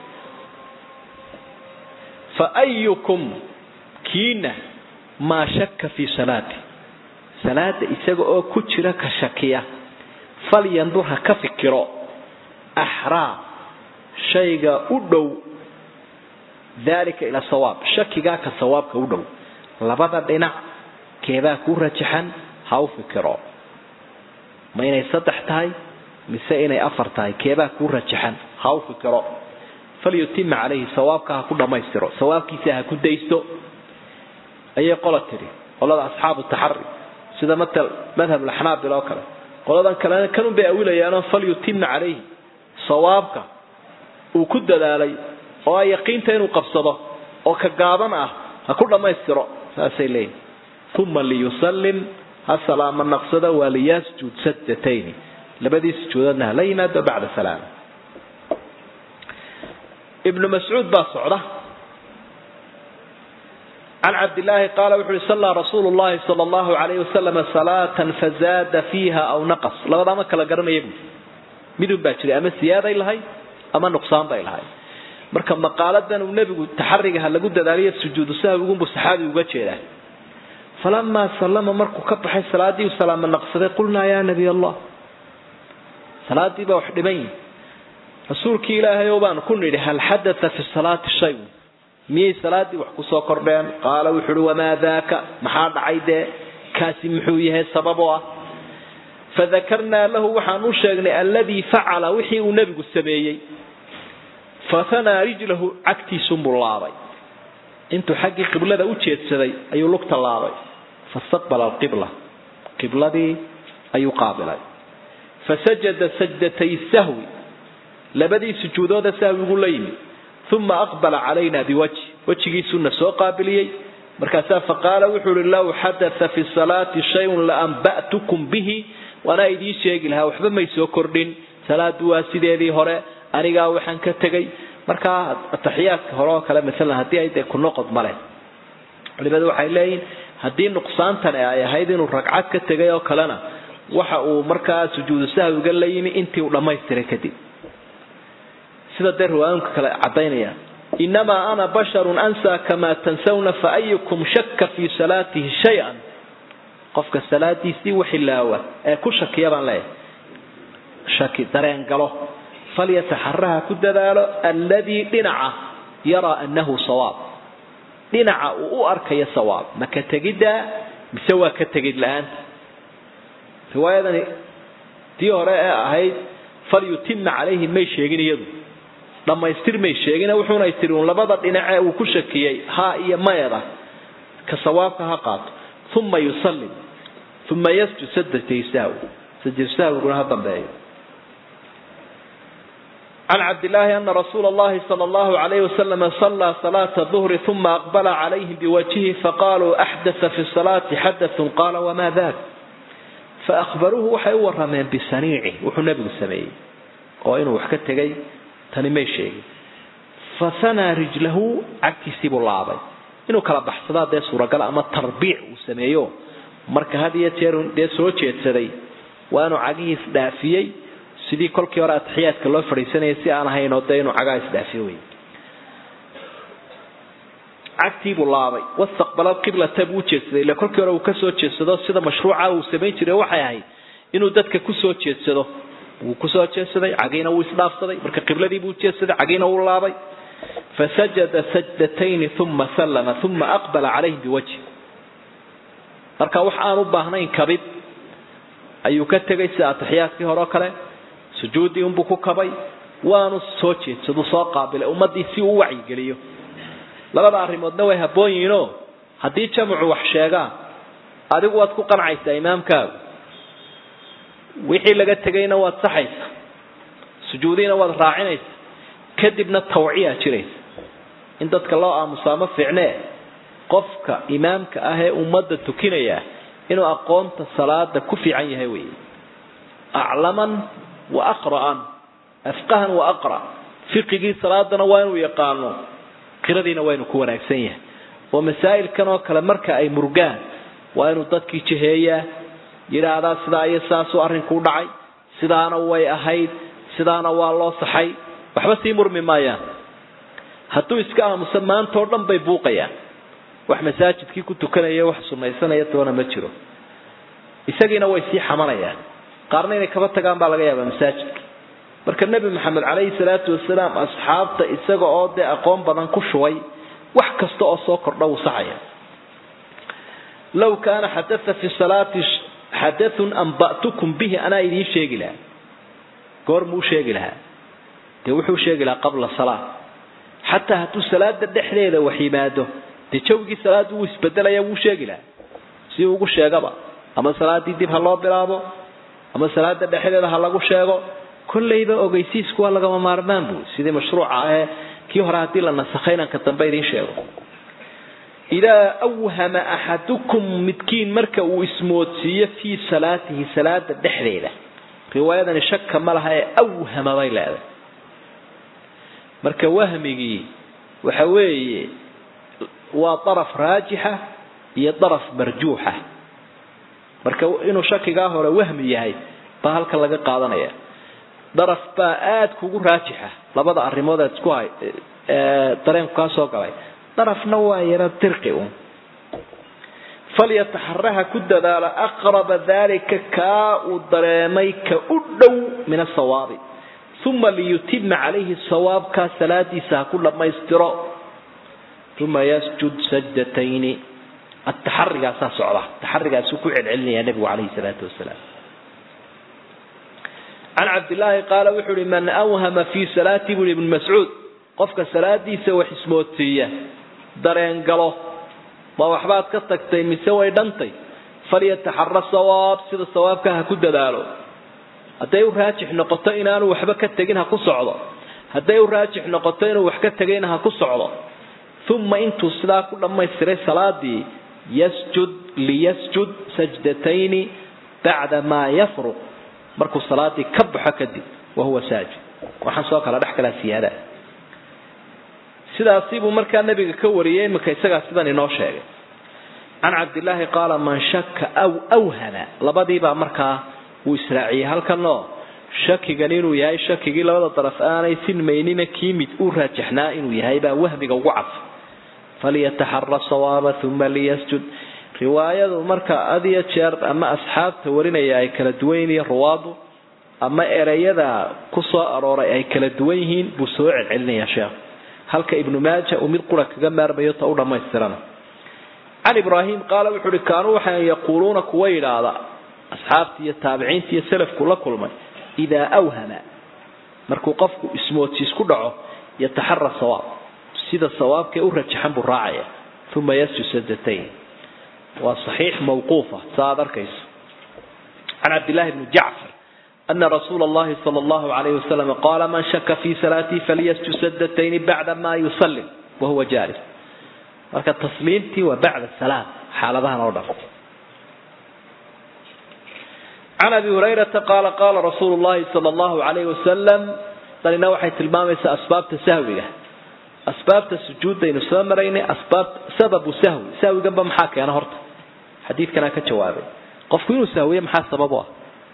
fa ayukum kiina maa shaka fii salaati salaada isaga oo ku jira ka shakiya falyandur ha ka fikiro axraa shayga u dhow dalika ila sawaab shakigaa ka sawaabka u dhow labada dhinac keebaa ku rajaxan ha u fikiro ma inay saddex tahay mise inay afar tahay keebaa ku rajaxan ha u fikiro falyutima calayhi sawaabka ha ku dhammaystiro sawaabkiisa ha ku daysto ayay qola tidhi qolada asxaabu taxari sida matal madhab laxnaabil oo kale qoladan kalena kanun bay awilayaanoo falyutima calayhi sawaabka uu ku dadaalay oo ay yaqiinta inuu qabsado oo ka gaaban ah ha ku dhammaystiro saasay leeyihin uma liyusallim ha salaama naqsado waa liyasjud sajdatayni labadii sujuudoodna hala yimaado bacda salaam ibnu mascuud baa socda can cabdillaahi qaala wuxu uhi sallaa rasuulu llahi sala allahu calayhi wasalama salaatan fazaada fiiha aw naqas labadaama kala garanaya buui midun baa jiray ama siyaaday lahay ama nuqsaan bay lahay marka maqaaladan uu nebigu taxariga ha lagu dadaaliyo sujuudu sahwigunbuu saxaabigu uga jeedaa falamaa sallama markuu ka baxay salaadii uu salaamo naqsaday qulnaa yaa nabiy allah salaadii baa wax dhiman yihi rasuulkii ilaahay oo baanu ku nidhi hal xadaa fi salaati shay miyay salaadii wax kusoo kordheen qaala wuxu uhi wamaa daaka maxaa dhacay dee kaasi muxuu yahay sabab oo ah fadakarnaa lahu waxaan u sheegnay alladii facala wixii uu nebigu sameeyey fahanaa rijlahu cagtiisunbuu laabay intuu xaggii qiblada u jeedsaday ayuu lugta laabay fastaqbala alqibla qibladii ayuu qaabilay fasajada sajdatay sahwi labadii sujuudooda sahwigu la yimid uma aqbala calayna biwajhi wejigiisuuna soo qaabiliyey markaasaa faqaala wuxuu uhi low xadaa fi salaati shayun laamba'tukum bihi waanaa idiin sheegi lahaa waxba may soo kordhin salaadu waa sideedii hore anigaa waxaan ka tegay markaa ataxiyaadka hore oo kale maalan haddii ay dee ku noqod male culimadu waxay leeyihin haddii nuqsaantani ay ahayd inuu ragcad ka tegay oo kalena waxa uu markaa sujuudu sahwiga la yimi intii uu dhammaystiray kadib sida dee riwaayinka kale cadaynaya inamaa ana basharun ansaa kamaa tansawna faayukum shaka fii salaatihi shay-an qofka salaadiisii waxilaawa ee ku shakiya baan leeyahay shaki dareen galo falyataxaraha ku dadaalo alladii dhinaca yaraa annahu sawaab dhinaca uu u arkayo sawaab ma ka tegiddaa mise waa ka tegid la-aanta riwaayadani tii hore ee ahayd falyutima calayhim may sheegin iyadu dhammaystir may sheegin wuxuunay tiri uun labada dhinace uu ku shakiyey ha iyo mayada ka sawaabka ha qaato uma yusallim uma yasjud sajdatay sahwi sajdu sahwiguna ha dambeeyo can cabdillaahi ana rasuula allahi sala allahu alayhi wasalama sallaa salaata duhri uma aqbala calayhim biwajhihi faqaaluu axdatha fi salaati xadathun qaala wamaa dak faahbaruuhu waxay u warameen bisaniici wuxuu nebigu sameeyey oo inuu wax ka tegay tani may sheegin fasanaa rijlahu cagtiisiibuu laabay inuu kala baxsadaa dee suuragal ama tarbiic uu sameeyo marka had iyo jeer dee soo jeedsaday waa inuu cagihiis dhaafiyey sidii kolkii hore atixiyaadka loo fadhiisanayay si aan ahaynoo dee inuu cagaha isdhaafiyo wey cagtiibuu laabay wastaqbala qiblata buu ujeedsaday ille kolkii hore uu kasoo jeedsado sida mashruuca uu samayn jiray waxay ahayd inuu dadka kusoo jeedsado wuu kusoo jeedsaday cagiina wuu isdhaafsaday marka qibladii buu ujeedsaday cagiina wuu laabay fasajada sajdatayni uma sallama uma aqbala calayhim biwajhi marka wax aan u baahnayn kabid ayuu ka tegay sida atixiyaadkii hore oo kale sujuuddii unbuu ku kabay waanu soo jeedsadu soo qaabilay ummaddii si uu u wacyigeliyo labada arrimoodna way habboon yihiinoo haddii jamcu wax sheegaan adigu waad ku qancaysaa imaamkaagu wixii laga tegayna waad saxaysaa sujuudiina waad raacinaysaa kadibna tawciyaa jiraysa in dadka loo aamusaa ma fiicnee qofka imaamka ah ee ummadda tukinaya inuu aqoonta salaada ku fiican yahay wey aclaman wa aqra'an afqahan wa aqra fiqigii salaadana waa inuu yaqaano qiradiina waa inuu ku wanaagsan yahay oo masaa'ilkan oo kale marka ay murgaan waa inuu dadkii jiheeyaa yidhaahdaa sidaa iyo saasuu arrinku u dhacay sidaana way ahayd sidaana waa loo saxay waxba sii murmi maayaan hadduu iska aamusa maantao dhan bay buuqayaan wax masaajidkii ku tukanaya wax sunaysanaya toona ma jiro isagiina way sii xamanayaan qaarna inay kaba tagaan baa laga yaabaa masaajidka marka nebi maxamed calayhi salaatu wasalaam asxaabta isaga oo dee aqoon badan ku shubay wax kasta oo soo kordha wuu saxaya law kaana xadatha fi salaati xadathun amba'tukum bihi anaa idiin sheegi lahaa goor muu sheegi lahaa dee wuxuu sheegi lahaa qabla salaa xataa hadduu salaada dhexdeeda wax yimaado dee jawgii salaada wuu isbedelaya wuu sheegi lahaa si ugu sheegaba ama salaadii dib ha loo bilaabo ama salaada dhexdeeda ha lagu sheego kollayba ogeysiisku waa lagama maarmaan buu sidii mashruuca ahee kii hore haddii la nasakhay inaan ka dambe idiin sheego idaa awhama axadukum midkiin marka uu ismoodsiiyo fii salaatihi salaada dhexdeeda riwaayadani shaka ma laha ee awhama bay leedahay marka wahmigii waxa weeye waa daraf raajixa iyo daraf marjuuxa marka inuu shakigaa hore wahmi yahay baa halkan laga qaadanaya daraf baa aada kugu raajixa labada arrimood aad isku hay dareenku kaa soo galay darafna waa yaro dirqi un falyataxaraha ku dadaalo aqraba dalika kaa uu dareemay ka u dhow min asawaabi uma liyutima calayhi sawaabkaa salaadiisa ha ku dhammaystiro uma yasjud sajdatayni ataxarigaasaa socda taxarigaasuu ku celcelinaya nebigu calayhi salaatu wasalaam can cabdillaahi qaala wuxuu uhi man awhama fii salaati bui ibnu mascuud qofka salaadiisa wax ismoodsiiya dareen galo ma waxbaad ka tagtay mise way dhantay falyataxara sawaab sida sawaabka ha ku dadaalo hadday u raajix noqoto inaanu waxba ka tegin ha ku socdo hadday u raajix noqoto inuu wax ka tegayna ha ku socdo uma intuu sidaa ku dhammaystiray salaadii yasjud liyasjud sajdatayni bacda maa yafruq markuu salaadii ka baxo kadib wahuwa saajid waxaan soo kala dhex galaa siyaada sidaasi buu markaa nabiga ka wariyey iminka isagaa sidan inoo sheegay can cabdillaahi qaala man shaka aw awhama labadiibaa markaa uu israaciyey halkanoo shakigan inuu yahay shakigii labada daraf aanay sinmaynina kii mid uu raajaxnaa inuu yahay baa wahmiga ugu cadfa falyataxara sawaaba uma liyasjud riwaayadu marka had iyo jeer ama asxaabta warinaya ay kala duwan yihiin ruwaadu ama ereyada ku soo arooray ay kala duwan yihiin buu soo celcelinayaa sheekh halka ibnu maaja uu mid qura kaga maarmayo ta u dhammaystirana can ibraahim qaala wuxuu uhi kaanuu waxay yaquuluuna kuwa yidhaahda asxaabtii iyo taabiciinta iyo salafku la kulmay idaa awhama markuu qofku ismoodsiis ku dhaco yataxara sawaab sida sawaabkee u rajaxan buu raacaya uma yasjud sajatayn waa saxiix mawquufa saa aad arkayso can cabdillahi bni jacfar ana rasuula allahi sala allahu alayhi wasalam qaala man shaka fi salaatii falyasjud sajatayni bacda ma yusallim wahuwa jaalis marka tasliimtii waa bacda salaam xaaladahan oo dhan can abi hurayrata qaala qaala rasuulu llahi sala allahu alayhi wasalam tanina waxay tilmaamaysaa asbaabta sahwiga asbaabta sujuudaynu soo maraynay asbaab sababu sahwi sahwiganba maxaa keena horta xadiidkanaa ka jawaabay qofku inuu sahwiye maxaa sabab u ah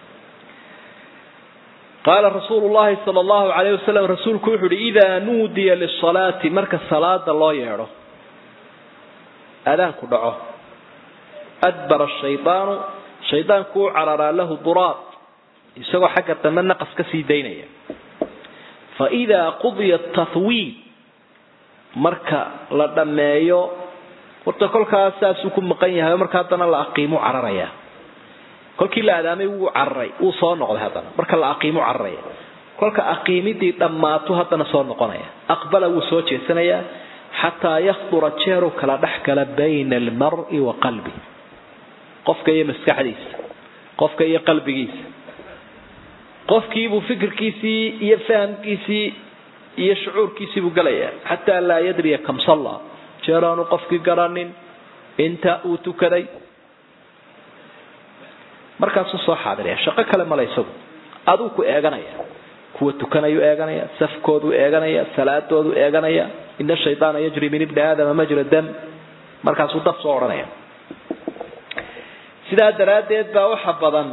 qaala rasuulu llahi sala allahu alayh wasalam rasuulku wuxu uhi idaa nuudiya lisalaati marka salaada loo yeedho aadaanku dhaco adbara shaydaanu shaydaanku u cararaa lahu duraab isagoo xagga dambe naqas ka sii daynaya fa idaa qudiya tathwiid marka la dhammeeyo horta kolkaas saasuu ku maqan yahay marka haddana la aqiimu cararaya kolkii la adaamay wuu cararay wuu soo noqday haddana marka la aqiimu cararaya kolka aqiimidii dhammaato haddana soo noqonaya aqbala wuu soo jeesanayaa xataa yakdura jeeru kala dhex gala bayna almari wa qalbi qofka iyo maskaxdiisa qofka iyo qalbigiisa qofkiibuu fikirkiisii iyo fahamkiisii iyo shucuurkiisii buu gelayaa xataa laa yadriya kam salla jeer aanu qofkii garanin inta uu tukaday markaasuu soo xaadiraya shaqo kale male isagu aduu ku eeganaya kuwa tukanayuu eeganaya safkooduu eeganaya salaadoodu eeganaya ina shaydaana yajri min ibni aadama majra dam markaasuu daf soo odhanaya sidaa daraaddeed baa waxa badan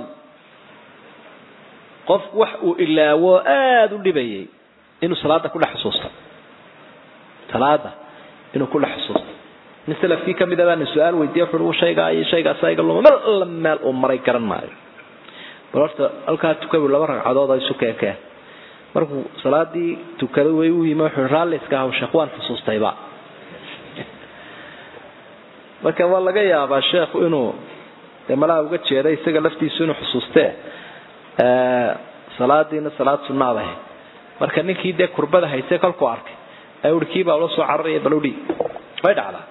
qof wax uu ilaawo aada u dhibayay inuu salaada kudhex xusuusto salaada inuu kudhex xusuusto nin salafkii kamid a baana su-aal weydiiya wuxu shaygaa iyo shaygaasa iga luma meel alla meel uu maray garan maayo bal horta halkaa tukabu laba ragcadood isu keekeen markuu salaadii tukaday way u yimi wuxuu raalli iska haw sheekh waan xusuustayba marka waa laga yaabaa sheekhu inuu dee malaha uga jeeda isaga laftiisu inuu xusuustee salaadiina salaad sunnaad ahayd marka ninkii dee kurbada hayse kolkuu arkay ee ui kiibaa ula soo cararaya bal udhi way dhacdaa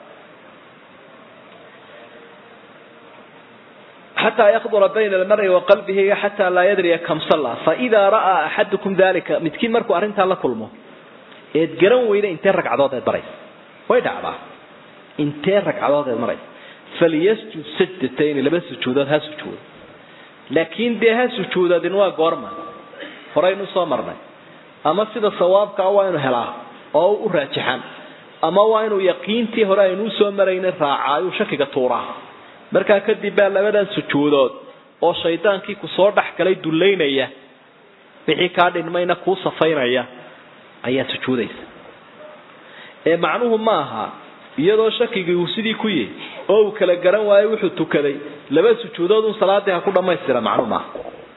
xataa yakdura bayna almari wa qalbihi xataa laa yadriya kam salla faidaa ra'aa axadukum dalika midkiin markuu arrintaa la kulmo eed garan weyda intee ragcadood eed maraysa way dhacdaa intee ragcadood eed maraysa falyasjud sajdatayni laba sujuudood ha sujuudo laakiin dee ha sujuudadin waa goorma horaynu soo marnay ama sida sawaabkaa waa inu helaa oo u raajixan ama waa inuu yaqiintii hore aynuu soo maraynin raacaayu shakiga tuuraa markaa kadib baa labadan sujuudood oo shaydaankii kusoo dhex galay dullaynaya wixii kaa dhinmayna kuu safaynaya ayaa sujuudaysa ee macnuhu ma aha iyadoo shakigii uu sidii ku yihi oo uu kala garan waayo wuxuu tukaday laba sujuudood un salaadii ha ku dhammaystira macnuhu maaha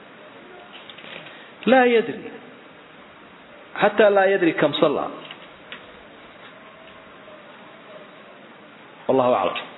laa yadri xataa laa yadri kam salla wallahu aclam